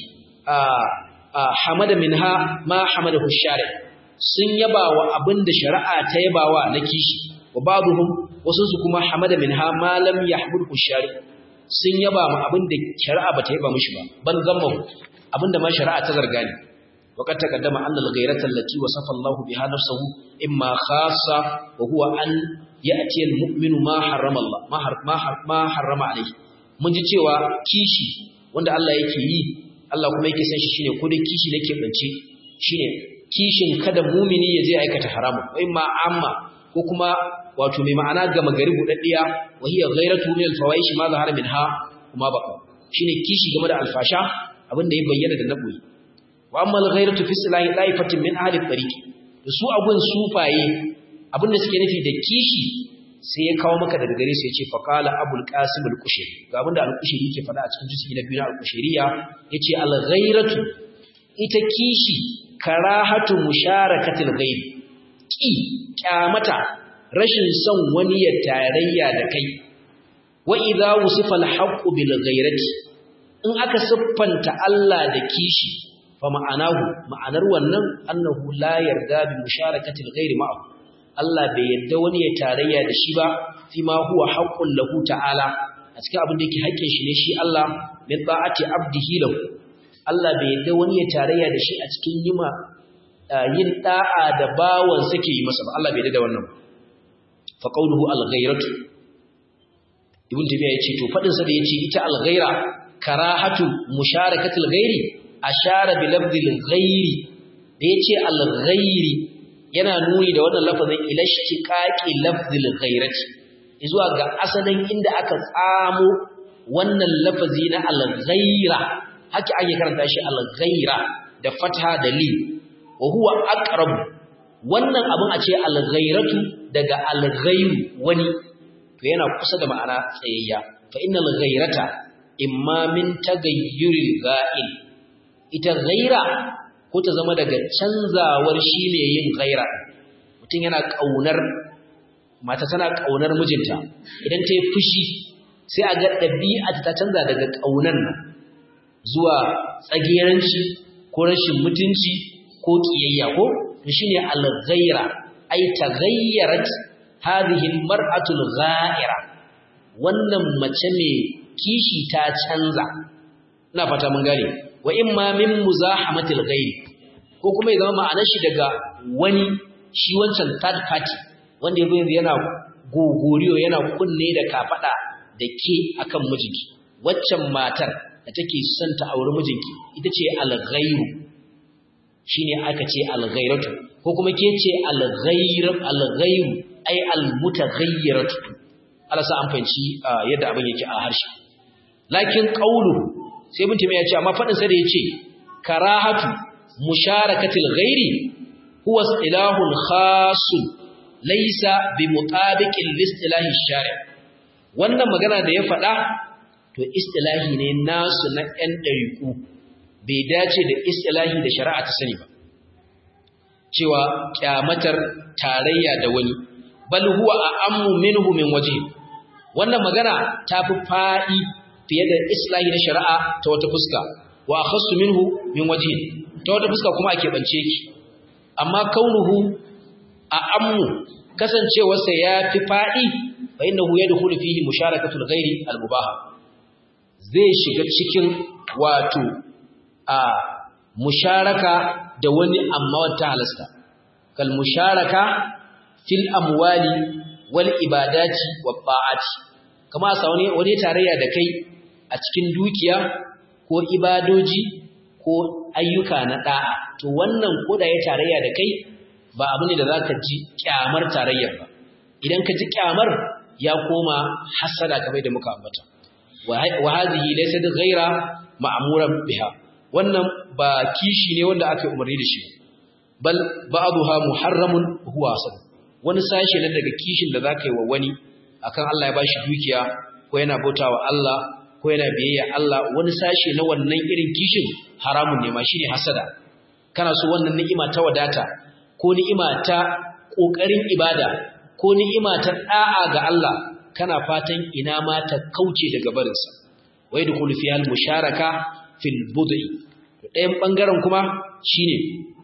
hamada minha ma hamadahu shari sun yaba wa abin da shari'a ta yabawa na kishi wa ba'dhum wasu su kuma hamada minha ma lam yahmudhu shari sun yaba ma abin da shari'a bata yaba mishi ba ban zamma abin da ma shari'a ta zarga ne وقد تقدم أن الغيرة التي وصف الله بها نفسه إما خاصة وهو أن يأتي المؤمن ما حرم الله ما حرم, ما حرم, ما حرم عليه mun ji cewa kishi wanda Allah yake yi Allah kuma yake san shi shine ko dai kishi da ke bance shine kishin kada mumini ya je aikata haramun wai ma amma ko kuma wato mai ma'ana ga magari budaddiya wa hiya ghairatu min al-fawaish ma zahara minha kuma baka shine kishi game da alfasha abinda ya bayyana da naboyi wa amma al-ghairatu fi silahi daifatin min ahli tariq da su abun sufaye abinda suke nufi da kishi sai ya kawo maka daga gare su yace faqala abul qasim al-qushayri ga abinda al-qushayri yake faɗa a cikin juz'i na biyu na al-qushayriya yace al-ghairatu ita kishi karahatu musharakatil ghairi ki kyamata rashin son wani ya tarayya da kai wa idza wusifa al-haqqu bil ghairati in aka siffanta Allah da kishi fa ma'anahu ma'anar wannan annahu la yarda bi musharakatil ghairi ma'ahu Allah bai yarda wani ya tarayya da shi ba fi ma huwa haqqul lahu ta'ala a cikin abin da yake haƙƙin shi ne shi Allah min ta'ati abdihi lahu Allah bai yarda wani ya tarayya da shi a cikin yima yin da'a da bawan sake yi masa ba Allah bai yarda da wannan fa qawluhu al-ghairatu ibn tabiya yace to fadin sa da yace ita al-ghaira karahatu musharakatil ghairi ashara bi lafzil ghairi da yace al-ghairi yana nuni da wannan lafazin ilashtiqaqi lafzil ghairati zuwa ga asalin inda aka tsamo wannan lafazi na al-ghaira haka ake karanta shi al-ghaira da fatha da li wa huwa aqrab wannan abin a ce al-ghairatu daga al-ghairu wani to yana kusa da ma'ana tsayayya fa innal ghairata imma min tagayyuril ga'il ita ghaira ko ta zama daga canzawar shi ne yin ghaira mutum yana kaunar mata tana kaunar mijinta idan ta yi fushi sai a ga ɗabi'a ta canza daga ƙaunar nan zuwa tsageranci ko rashin mutunci ko ƙiyayya ko to shine al-ghaira ay taghayyarat hadhihi al-mar'atu al-gha'ira wannan mace mai kishi ta canza ina fata mun gane wa imma min muzahamati al-ghairi ko kuma ya zama ma'anar shi daga wani shi wancan third party wanda yazo yanzu yana gogoriyo yana kunne da kafada da ke akan mijinki waccan matar da take son ta auri mijinki ita ce al-ghairu shine aka ce al-ghairatu ko kuma ke ce al-ghairu al-ghairu ay al-mutaghayyiratu Allah sa an fahimci yadda abin yake a harshe lakin qawlu sai ibn taymiya ya ce amma fadin sa da yace karahatu musharakatil ghairi huwa istilahun khasun laysa bi mutabiqil listilahi shari' wannan magana da ya faɗa to istilahi ne nasu na ɗan ɗariƙu bai dace da istilahi da shari'a ta sani ba cewa kyamatar tarayya da wani bal huwa a'ammu minhu min wajhi wannan magana ta fi faɗi fiye da islahi na shari'a ta wata fuska wa akhassu minhu min wajhi ta wata fuska kuma ake bance ki amma kaunuhu a'ammu kasancewarsa ya fi faɗi fa innahu yadkhulu fihi musharakatul ghairi al-mubaha zai shiga cikin wato a musharaka da wani amma wata halasta kal musharaka fil amwali wal ibadati wat ta'ati kama sa wani wani tarayya da kai a cikin dukiya ko ibadoji ko ayyuka na da'a to wannan koda ya tarayya da kai ba abu ne da zaka ji kyamar tarayyar ba idan ka ji kyamar ya koma hasada kamar da muka ambata wa hadhihi laysat ghayra ma'muran biha wannan ba kishi ne wanda aka umarni da shi bal ba'daha muharramun huwa asad wani sashe ne daga kishin da zaka yi wa wani akan Allah ya bashi dukiya ko yana bautawa Allah ko yana biyayya Allah wani sashe na wannan irin kishin haramun ne ma shine hasada kana so wannan ni'ima ta wadata ko ni'ima ta kokarin ibada ko ni'ima ta da'a ga Allah kana fatan ina ma ta kauce daga barinsa wai da kullu fiyal musharaka fil bud'i ɗayan bangaren kuma shine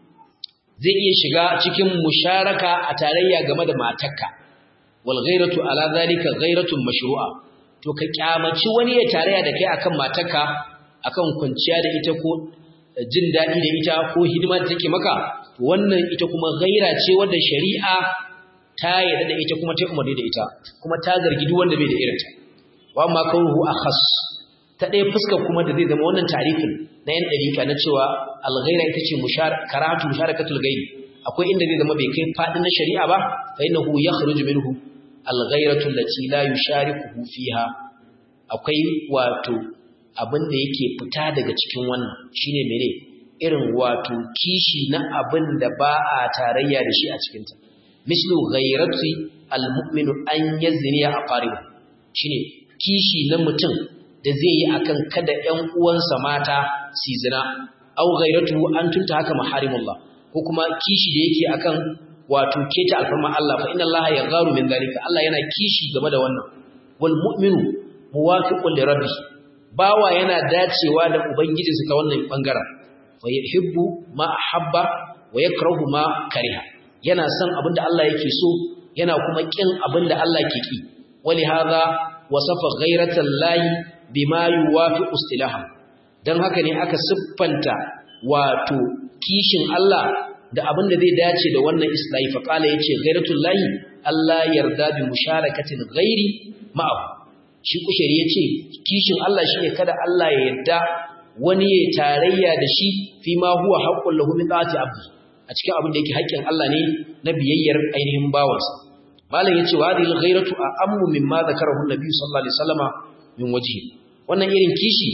zai iya shiga cikin musharaka a tarayya game da matarka wal ghairatu ala zalika ghairatun mashru'a to ka kyamaci wani ya tarayya da kai akan matarka akan kwanciya da ita ko jin daɗi da ita ko hidima da take maka wannan ita kuma ghaira ce wanda shari'a ta yarda da ita kuma ta umarni da ita kuma ta zargi duk wanda bai da irinta wa ma kauruhu akhas ta ɗaya fuskar kuma da zai zama wannan tarifin na yan ɗarika na cewa alghaira ita ce karatu musharakatul gairi akwai inda zai zama bai kai faɗin na shari'a ba fa innahu yakhruju minhu alghairatu allati la yusharikuhu fiha akwai wato abin da yake fita daga cikin wannan shine mene irin wato kishi na abin da ba a tarayya da shi a cikinta mislu ghairati almu'minu an yazni aqaribu shine kishi na mutum da zai yi akan kada ƴan uwansa mata su zina aw ghairatu an tunta haka maharimullah ko kuma kishi da yake akan wato keta alfarma Allah fa inna Allah yagharu min zalika Allah yana kishi game da wannan wal mu'minu muwafiqun li rabbih bawa yana dacewa da ubangijinsa ta wannan bangaren fa yuhibbu ma ahabba wa yakrahu ma kariha yana son abinda Allah yake so yana kuma kin abinda Allah ke ki wali hadha wasafa ghairatal lahi bima yuwafiqu istilaha dan haka ne aka siffanta wato kishin Allah da abinda zai dace da wannan islahi fa kala yace ghairatul lahi Allah yarda bi musharakatin ghairi ma'ahu shi kushari yace kishin Allah shine kada Allah ya yarda wani ya tarayya da shi fi ma huwa haqqul lahu min ta'ati abdi a cikin abin da yake haƙƙin Allah ne na biyayyar ainihin bawansa malam yace wa hadhihi ghairatu a'ammu mimma zakarahu an-nabi sallallahu alaihi wasallama min wajhi wannan irin kishi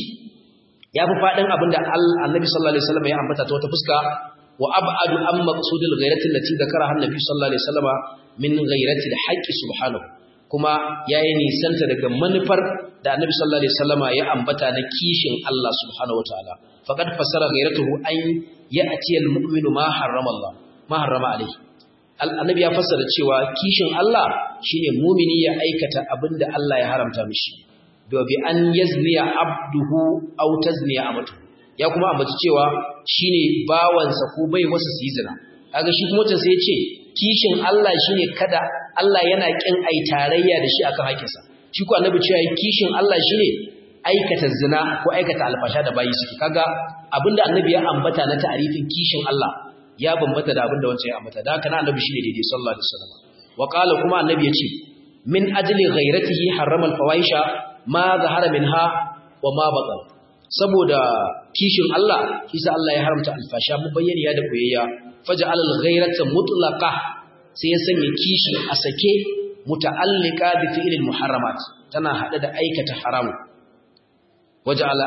yafi fadin abin da annabi sallallahu alaihi wasallama ya ambata ta wata fuska wa ab'adu an maqsudil ghairati allati zakaraha an-nabi sallallahu alaihi wasallama min ghairati al-haqqi subhanahu kuma yayi nisanta daga manufar da annabi sallallahu alaihi wasallama ya ambata na kishin Allah subhanahu wataala faqad fasara ghairatuhu an ya'ti al-mu'minu ma harrama Allah ma harrama alaihi annabi ya fassara cewa kishin Allah shine mumini ya aikata abinda Allah ya haramta mishi da bi an yazniya abduhu aw tazniya amatu ya kuma ambaci cewa shine bawansa ko bai wasu su yi zina kaga shi kuma sai ya ce kishin Allah shine kada Allah yana kin ai tarayya da shi akan hakinsa shi ko annabi cewa kishin Allah shine aikata zina ko aikata alfasha da bayi suke kaga abinda annabi ya ambata na ta'arifin kishin Allah ya bambata da abinda wancan ya ambata da haka na annabi shine daidai sallallahu alaihi wasallam wa qala kuma annabi yace min ajli ghairatihi harrama alfawahisha ma zahara minha wa ma batan saboda kishin Allah kisa Allah ya haramta alfasha mu bayyana da koyayya faj'al alghairata mutlaqa sai ya sanya kishi a sake muta'allika bi fi'lil muharramat tana hada da aikata haramu waja'ala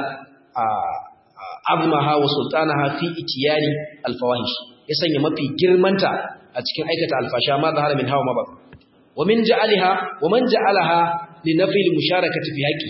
azmaha wa sultanaha fi itiyani alfawahish ya sanya mafi girmanta a cikin aikata alfasha ma zahara min hawa mabak wa min ja'alaha wa man ja'alaha li nafi al-musharakati fi haqqi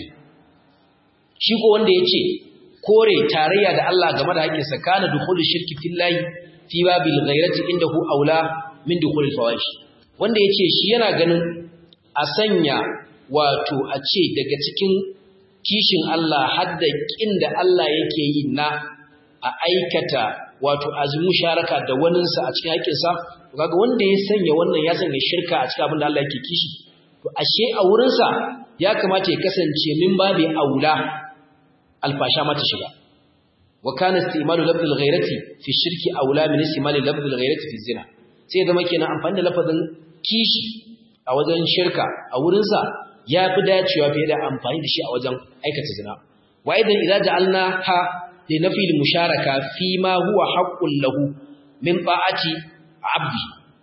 shi ko wanda yace kore tarayya da Allah game da haƙƙin sa kana dukhulu shirki fillahi fi babil ghairati indahu aula min dukhul al-fawahish wanda yace shi yana ganin a sanya wato a ce daga cikin kishin Allah hadda kin da Allah yake yi na a aikata wato azmu sharaka da waninsa a cikin haƙinsa kaga wanda ya sanya wannan ya sanya shirka a cikin abin da Allah yake kishi to ashe a wurinsa ya kamata ya kasance min babi aula alfasha mata shiga wa kana istimalu lafzul ghairati fi shirki aula min istimali lafzul ghairati fi zina sai zama kenan amfani da lafazin kishi a wajen shirka a wurinsa ya fi dacewa fiye da amfani da shi a wajen aikata zina wa idan idza ja'alna ha li nafi al musharaka fi ma huwa haqqun lahu min ta'ati abdi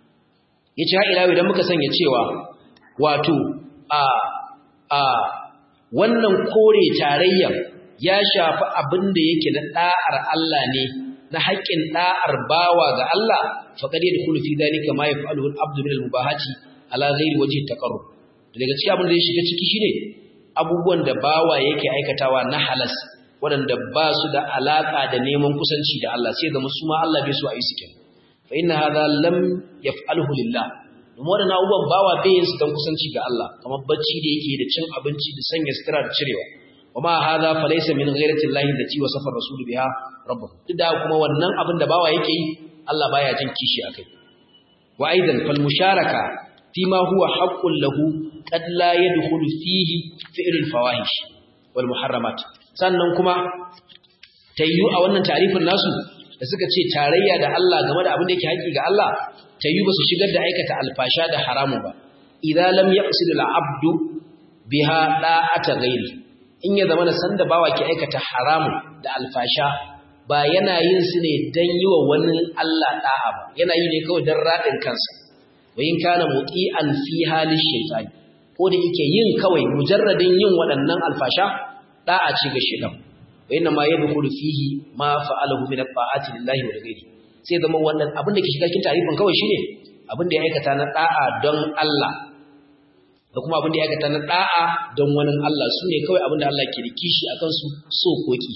yace ha ila idan muka sanya cewa wato a a wannan kore tarayya ya shafi abin da yake na da'ar Allah ne na haƙƙin da'ar bawa ga Allah faqad yadkhulu fi dhalika ma yaf'aluhu al-abdu min al-mubahati ala ghairi wajhi at-taqarrub daga cikin abin da ya shiga ciki shine abubuwan da bawa yake aikatawa na halas waɗanda ba su da alaka da neman kusanci da Allah sai da musu ma Allah bai so a yi su kenan fa inna hadha lam yaf'alhu lillah domin waɗannan abubuwan bawa bai yin su don kusanci ga Allah kamar bacci da yake da cin abinci da sanya sutura da cirewa wa ma hadha fa laysa min ghairati llahi allati wasafa ar-rasul biha rabbuhu duk da kuma wannan abin da bawa yake yi Allah baya jin kishi akai wa aidan fal musharaka فيما هو حق له قد لا يدخل فيه فعل الفواحش والمحرمات sannan kuma tayyu a wannan tarifin nasu da suka ce tarayya da Allah game da abin da yake haƙi ga Allah tayyu ba su shigar da aikata alfasha da haramu ba idan lam yaqsid al-abdu biha da'ata ghairi in ya zama san da bawa ke aikata haramu da alfasha ba yana yin su ne dan yi wa wani Allah da'a ba yana yi ne kawai dan radin kansa wayin kana muti'an fi halin shaytan ko da yake yin kawai mujarradin yin waɗannan alfasha da'a ce ga shaytan wayna ma yadkhulu fihi ma fa'alahu min at-ta'ati lillahi wa ghairi sai zama wannan abin da ke shiga cikin tarifin kawai shine abin da ya aikata na da'a don Allah da kuma abin da ya aikata na da'a don wani Allah su ne kawai abin da Allah ke da kishi akan su so koki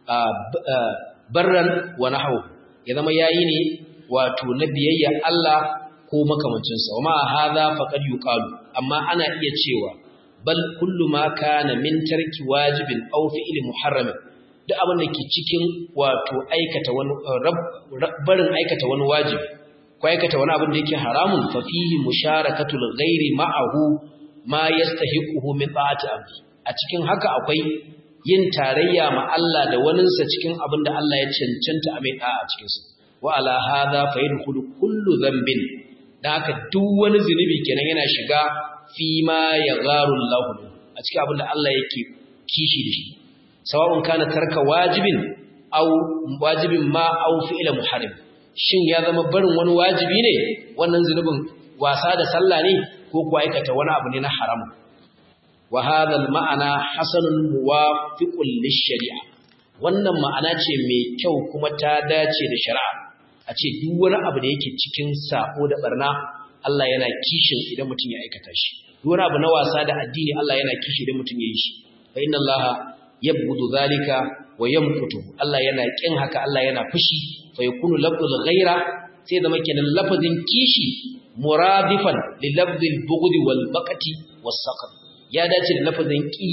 barran wa nahwu ya zama yayi ne wato na biyayya Allah ko makamancinsa wa ma hadha faqad yuqalu amma ana iya cewa bal kullu ma kana min tarki wajibin aw fi'li muharramin duk abin da ke cikin wato aikata wani barin aikata wani wajibi ko aikata wani abin da yake haramun fa fihi musharakatul ghairi ma'ahu ma yastahiquhu min ta'ati abdi a cikin haka akwai yin tarayya ma Allah da waninsa cikin abin da Allah ya cancanta a mai da'a a cikinsa wa ala hadha fa yadkhulu kullu dhanbin da haka duk wani zunubi kenan yana shiga fi ma ya gharul lahu a cikin abin da Allah yake kishi da shi sawa'un kana tarka wajibin aw wajibin ma aw fi'la muharram shin ya zama barin wani wajibi ne wannan zunubin wasa da sallah ne ko kuwa aikata wani abu ne na haram wa hadha al ma'ana hasanun muwafiqun lish-shari'a wannan ma'ana ce mai kyau kuma ta dace da shari'a a ce duk wani abu da yake cikin sako da barna Allah yana kishin idan mutum ya aikata shi duk wani abu na wasa da addini Allah yana kishi idan mutum ya yi shi fa inna Allah yabghudu zalika wa yamqutu Allah yana kin haka Allah yana fushi fa yakunu lafzul ghaira sai zama kenan lafazin kishi muradifan li lafzil bughdi wal baqati was saqat ya dace da lafazin ki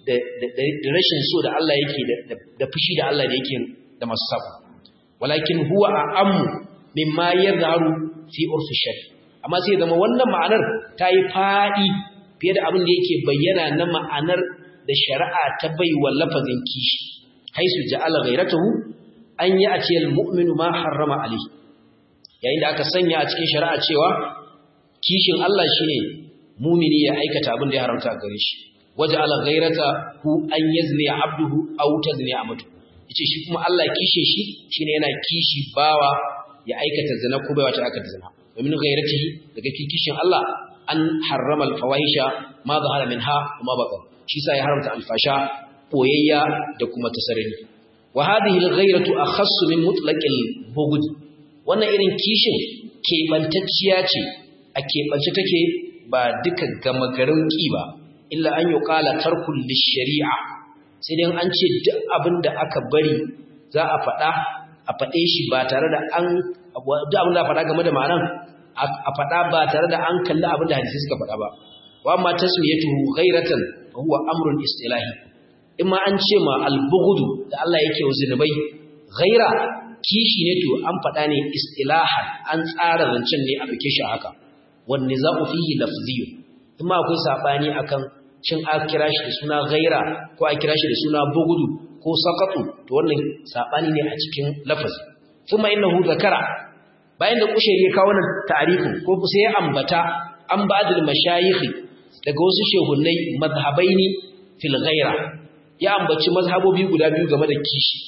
da rashin so da Allah yake da fushi da Allah da yake da masu sabo walakin huwa a'ammu mimma yadharu fi urfi shari amma sai zama wannan ma'anar ta yi fadi fiye da abin da yake bayyana na ma'anar da shari'a ta bai wa lafazin kishi haisu ja'ala ghayratahu an yi a ciyar mu'minu ma harrama ali yayin da aka sanya a cikin shari'a cewa kishin Allah shine mumini ya aikata abin da ya haramta gare shi waja'ala ghayratahu an yazni abduhu aw tazni amatu yace shi kuma Allah kishin shi shine yana kishi bawa ya aikata zina ko bai wata aikata zina domin ghayratihi daga kishin Allah an harrama al-fawahisha ma zahara minha wa ma baqan shi sa ya haramta alfasha boyayya da kuma tasarrani wa hadhihi al-ghayratu akhassu min mutlaqil bughd wannan irin kishin kebantacciya ce a kebance take ba duka gama garin ki ba illa an yuqala tarkul lish-shari'a sai dai an ce duk abinda aka bari za a faɗa a faɗe shi ba tare da an duk abinda faɗa game da ma'anan a faɗa ba tare da an kalli abinda hadisi suka faɗa ba wa amma tasmiyatuhu ghayratan fa huwa amrun istilahi imma an ce ma albughdu da Allah yake wa zinubai ghaira kishi ne to an faɗa ne istilahan an tsara zancen ne a dauke shi haka wan nizau fihi lafziy imma akwai sabani akan cin a kira shi da suna ghaira ko a kira shi da suna bughdu ko saqatu to wannan sabani ne a cikin lafazi kuma innahu zakara bayan da kushari ya kawo wannan ta'arifin ko sai ya ambata an ba'dul mashayikh daga wasu shehunnai mazhabaini fil ghaira ya ambaci mazhabobi guda biyu game da kishi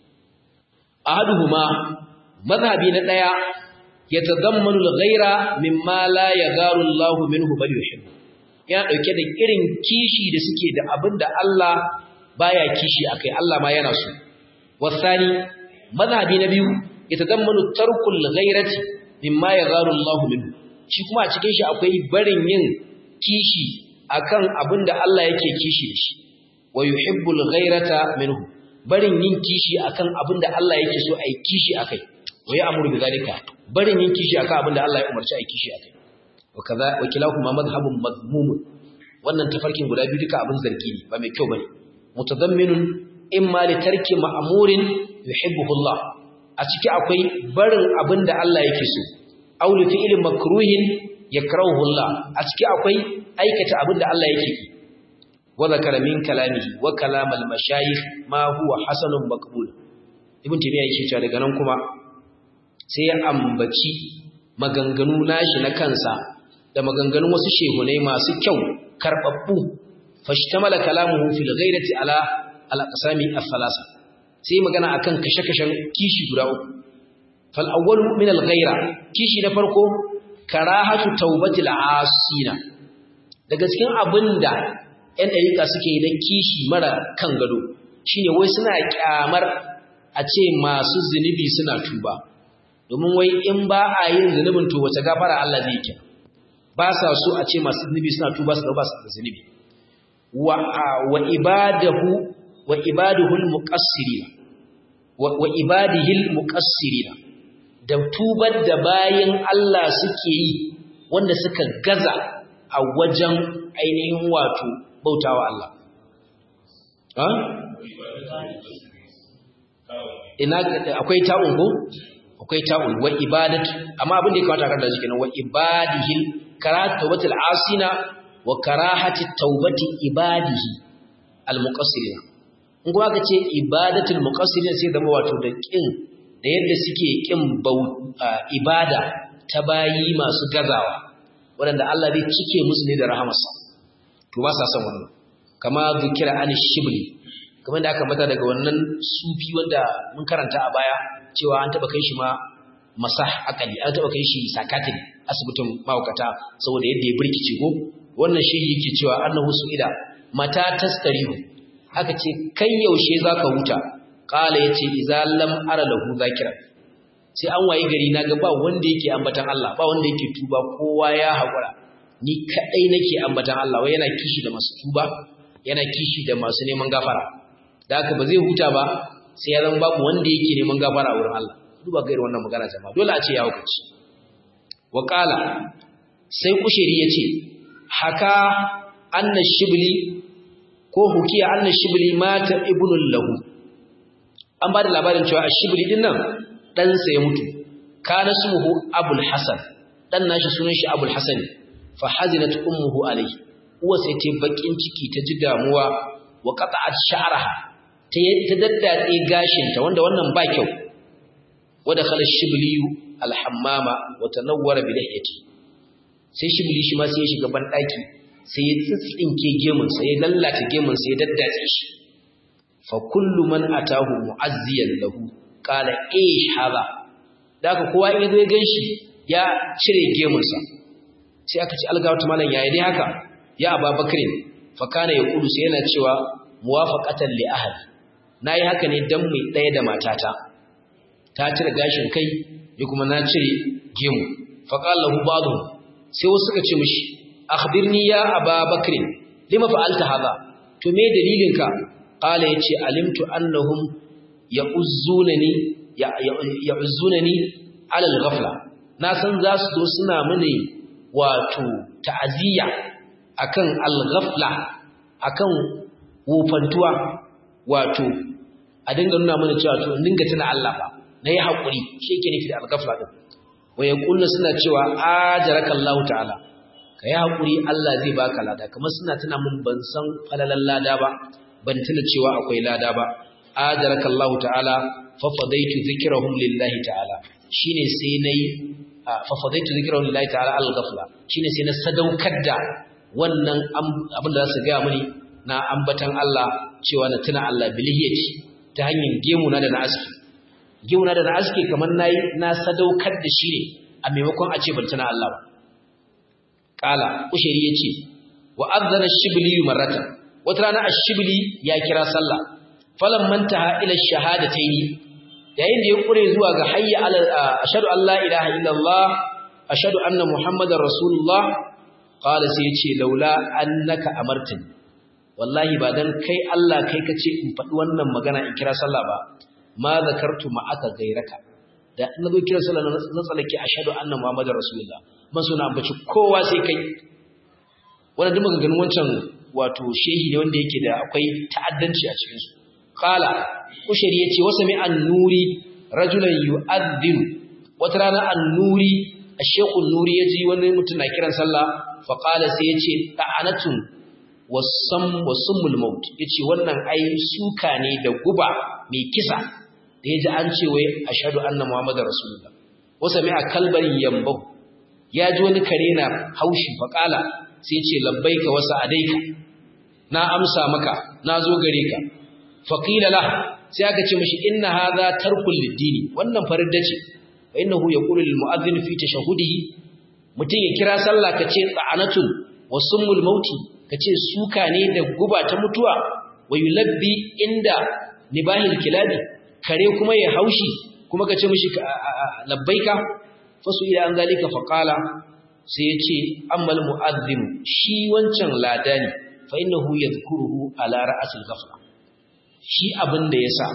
ahaduhuma mazhabi na daya yatadammanu al-ghaira mimma la yagharu Allahu minhu bal yuhibbu ya dauke da irin kishi da suke da abinda Allah baya kishi akai Allah ma yana so wasani mazhabi na biyu yatadammanu tarkul ghairati mimma yagharu Allahu minhu shi kuma a cikin shi akwai barin yin kishi akan abinda Allah yake kishi da shi wa yuhibbul ghayrata minhu barin yin kishi akan abinda Allah yake so ai kishi akai wa ya'muru bi zalika barin yin kishi akan abinda Allah ya umarci ai kishi akai wa kaza wa kilahuma madhhabun madmum wannan tafarkin guda biyu duka abin zargi ne ba mai kyau bane mutadamminun imma li tarki ma'murin yuhibbuhu Allah a ciki akwai barin abinda Allah yake so aw li fi'lin makruhin yakrahu Allah a ciki akwai aikata abinda Allah yake ki وذكر من كلامه وكلام المشايخ ما هو حسن مقبول ibn tabiya yake cewa daga nan kuma sai ya ambaci maganganu nashi na kansa da maganganun wasu shehunai masu kyau karbabbu fashtamala kalamuhu fil ghairati ala al aqsami al-thalasa sai magana akan kashe-kashen kishi guda uku fal awwal min al ghaira kishi na farko karahatu tawbatil asina daga cikin abinda ‘yan ɗariƙa suke yi na kishi mara kan gado shi ne wai suna ƙyamar a ce masu zunubi suna tuba domin wai in ba a yin zunubin to wace gafara Allah zai kya ba sa so a ce masu zunubi suna tuba su ba su da zunubi wa ibadahu wa ibaduhul muqassirina wa ibadihil muqassirina da tubar da bayin Allah suke yi wanda suka gaza a wajen ainihin wato bautawa Allah. Ha? Ina akwai ta'un ko? Akwai ta'un wa ibadatu amma abin da ya kamata karanta shi kenan wa ibadihil karatu tawbatul asina wa karahati tawbati ibadihi almuqassirina. In kuma aka ce ibadatul muqassirina sai zama wato da kin da yadda suke kin ibada ta bayi masu gazawa waɗanda Allah zai cike musu ne da rahamarsa. to ba sa son wannan kama zikira an shibli kamar da aka mata daga wannan sufi wanda mun karanta a baya cewa an taba kai shi ma masah akali an taba kai shi sakatin asibitin mahaukata saboda yadda ya birkice ko wannan shi yake cewa annahu su'ida mata tastarihu aka ce kai yaushe zaka huta qala yace idza lam ara lahu zakira sai an waye gari naga ba wanda yake ambatan Allah ba wanda yake tuba kowa ya hakura ni kadai nake ambatan Allah wai yana kishi da masu tuba yana kishi da masu neman gafara da haka ba zai huta ba sai ya zama babu wanda yake neman gafara a wurin Allah duba ga irin wannan magana jama'a dole a ce ya hukunci wa qala sai kushiri yace haka anna shibli ko hukiya anna shibli mata ibnul lahu an ba da labarin cewa ashibli din nan dan sa ya mutu kana smuhu abul hasan dan nashi sunan shi abul hasan fa hazinat ummuhu alayhi uwa sai ta bakin ciki ta ji damuwa wa qata'at sha'raha ta ta daddatse gashin ta wanda wannan ba kyau wada khala shibli alhammama wa tanawwara bi lihiyati sai shibli shi ma sai ya shiga ban daki sai ya tsitsinke gemun sai ya lallata gemun sai ya daddatse shi fa kullu man atahu mu'azziyan lahu qala eh hada daga kowa in yazo ya ganshi ya cire gemun sa sai aka ci algawata malam yayi dai haka ya ababakrin fa kana yaqulu sai yana cewa muwafaqatan li ahli nayi haka ne dan mai daya da matata ta cire gashin kai ni kuma na cire gemu fa qala lahu ba'dhu sai wasu suka ce mishi akhbirni ya ababakrin lima fa'alta hadha to me dalilinka qala yace alimtu annahum ya'uzzunani ya'uzzunani ala al-ghafla na san za su zo suna mini wato ta'aziyya akan al-ghafla akan wofantuwa wato a dinga nuna mana cewa to dinga tuna Allah ba nayi hakuri shi yake nufi da al-ghafla din wa yaquluna suna cewa ajarakallahu ta'ala ka yi haƙuri Allah zai baka lada kamar suna tuna mun ban san falalan lada ba ban tuna cewa akwai lada ba ajaraka Allah ta'ala fa fadaitu zikrahum lillahi ta'ala shine sai nayi fa fadaitu zikrahum lillahi ta'ala al-ghafla shine sai na sadaukar da wannan abin da za su ga mini na ambatan Allah cewa na tuna Allah bilhiyati ta hanyar gemuna da na aski gemuna da na aski kamar nayi na sadaukar da shi ne a maimakon a ce ban tuna Allah ba kala ushiri yace wa adzana shibli marratan wata rana ash-shibli ya kira sallah falan mantaha ila shahadataini yayin da ya kure zuwa ga hayya ala ashhadu an la ilaha illallah ashhadu anna muhammadar rasulullah qala sai yace laula annaka amartani wallahi ba dan kai Allah kai kace in faɗi wannan magana in kira sallah ba ma zakartu ma aka gairaka da na zo kira sallah na tsalake ashhadu anna muhammadar rasulullah man suna ambaci kowa sai kai wannan duk muka ganin wancan wato shehi ne wanda yake da akwai ta'addanci a cikin su qala ushari yace wasa mi an-nuri rajulan yu'adhdhin wata rana an-nuri ash-shaykh an-nuri yaji wani mutum na kiran sallah fa qala sai yace ta'anatun wasam wasumul maut yace wannan ai suka ne da guba mai kisa da yaji an ce wai ashhadu anna muhammadar rasulullah wasa mi akalban yambahu ya ji wani kare na haushi faƙala sai ce labbaika wasu adaika na amsa maka na zo gare ka faƙila la sai aka ce mashi inna hadha tarkul lidini wannan faridda ce fa innahu yaqulu lil mu'adhdhin fi tashahudihi mutum ya kira sallah ka ce tsa'anatun wa summul mauti ka ce suka ne da guba ta mutuwa wa yulabbi inda nibahil kilabi kare kuma ya haushi kuma ka ce mishi labbaika fasu ila an zalika faqala sai yace ammal mu'adhdhim shi wancan ladani fa innahu yadhkuruhu ala ra'sil ghafla shi abin da yasa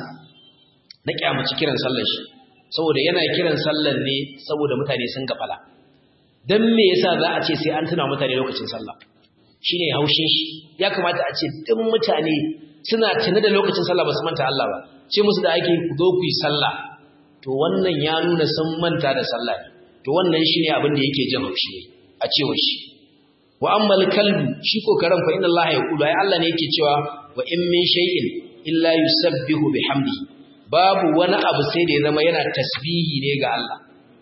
na kyamaci kiran sallar shi saboda yana kiran sallar ne saboda mutane sun gafala dan me yasa za a ce sai an tuna mutane lokacin sallah shine haushin shi ya kamata a ce duk mutane suna tuna da lokacin sallah ba su manta Allah ba ce musu da ake ku zo ku yi sallah to wannan ya nuna sun manta da sallah to wannan shine abin da yake jin haushi a cewa shi wa ammal kalbu shi ko karan fa inna Allah ya kula ai Allah ne yake cewa wa in min shay'in illa yusabbihu bihamdihi babu wani abu sai da ya zama yana tasbihi ne ga Allah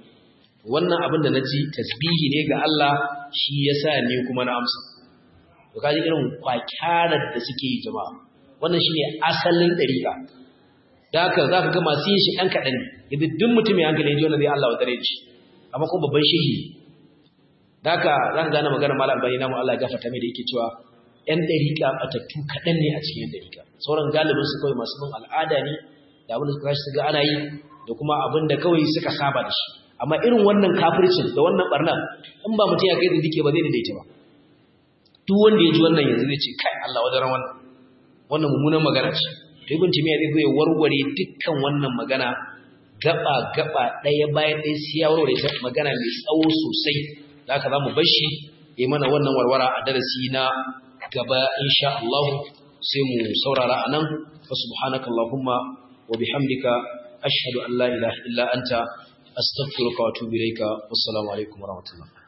wannan abin da naji tasbihi ne ga Allah shi yasa ne kuma na amsa to kaji irin kwakyarar da suke yi jama'a wannan shine asalin dariƙa da haka za ka ga masu yin shi ɗan kaɗan ne yadda duk mutum ya hankali ji wanda zai Allah wa dare shi amma kuma babban shehi da haka za ka gane magana malam albani namu Allah ya gafarta mai da yake cewa ‘yan ɗariƙa ɓatattu kaɗan ne a cikin ‘yan ɗariƙa sauran galibin su kawai masu bin al'ada ne da abin da suka tashi ga ana yi da kuma abin da kawai suka saba da shi amma irin wannan kafircin da wannan ɓarnar in ba mutum ya kai da dike ba zai daidaita ba duk wanda ya ji wannan yanzu zai ce kai Allah wajen wannan wannan mummunan magana ce to ibn timiya zai zo ya warware dukkan wannan magana gaba gaba ɗaya bayan ɗaya sai ya warware ta magana mai tsawo sosai da haka zamu bar shi ya mana wannan warwara a darasi na gaba insha Allah sai mu saurara anan fa subhanakallahumma wa bihamdika ashhadu an la ilaha illa anta astaghfiruka wa atubu ilayka wassalamu alaikum wa rahmatullah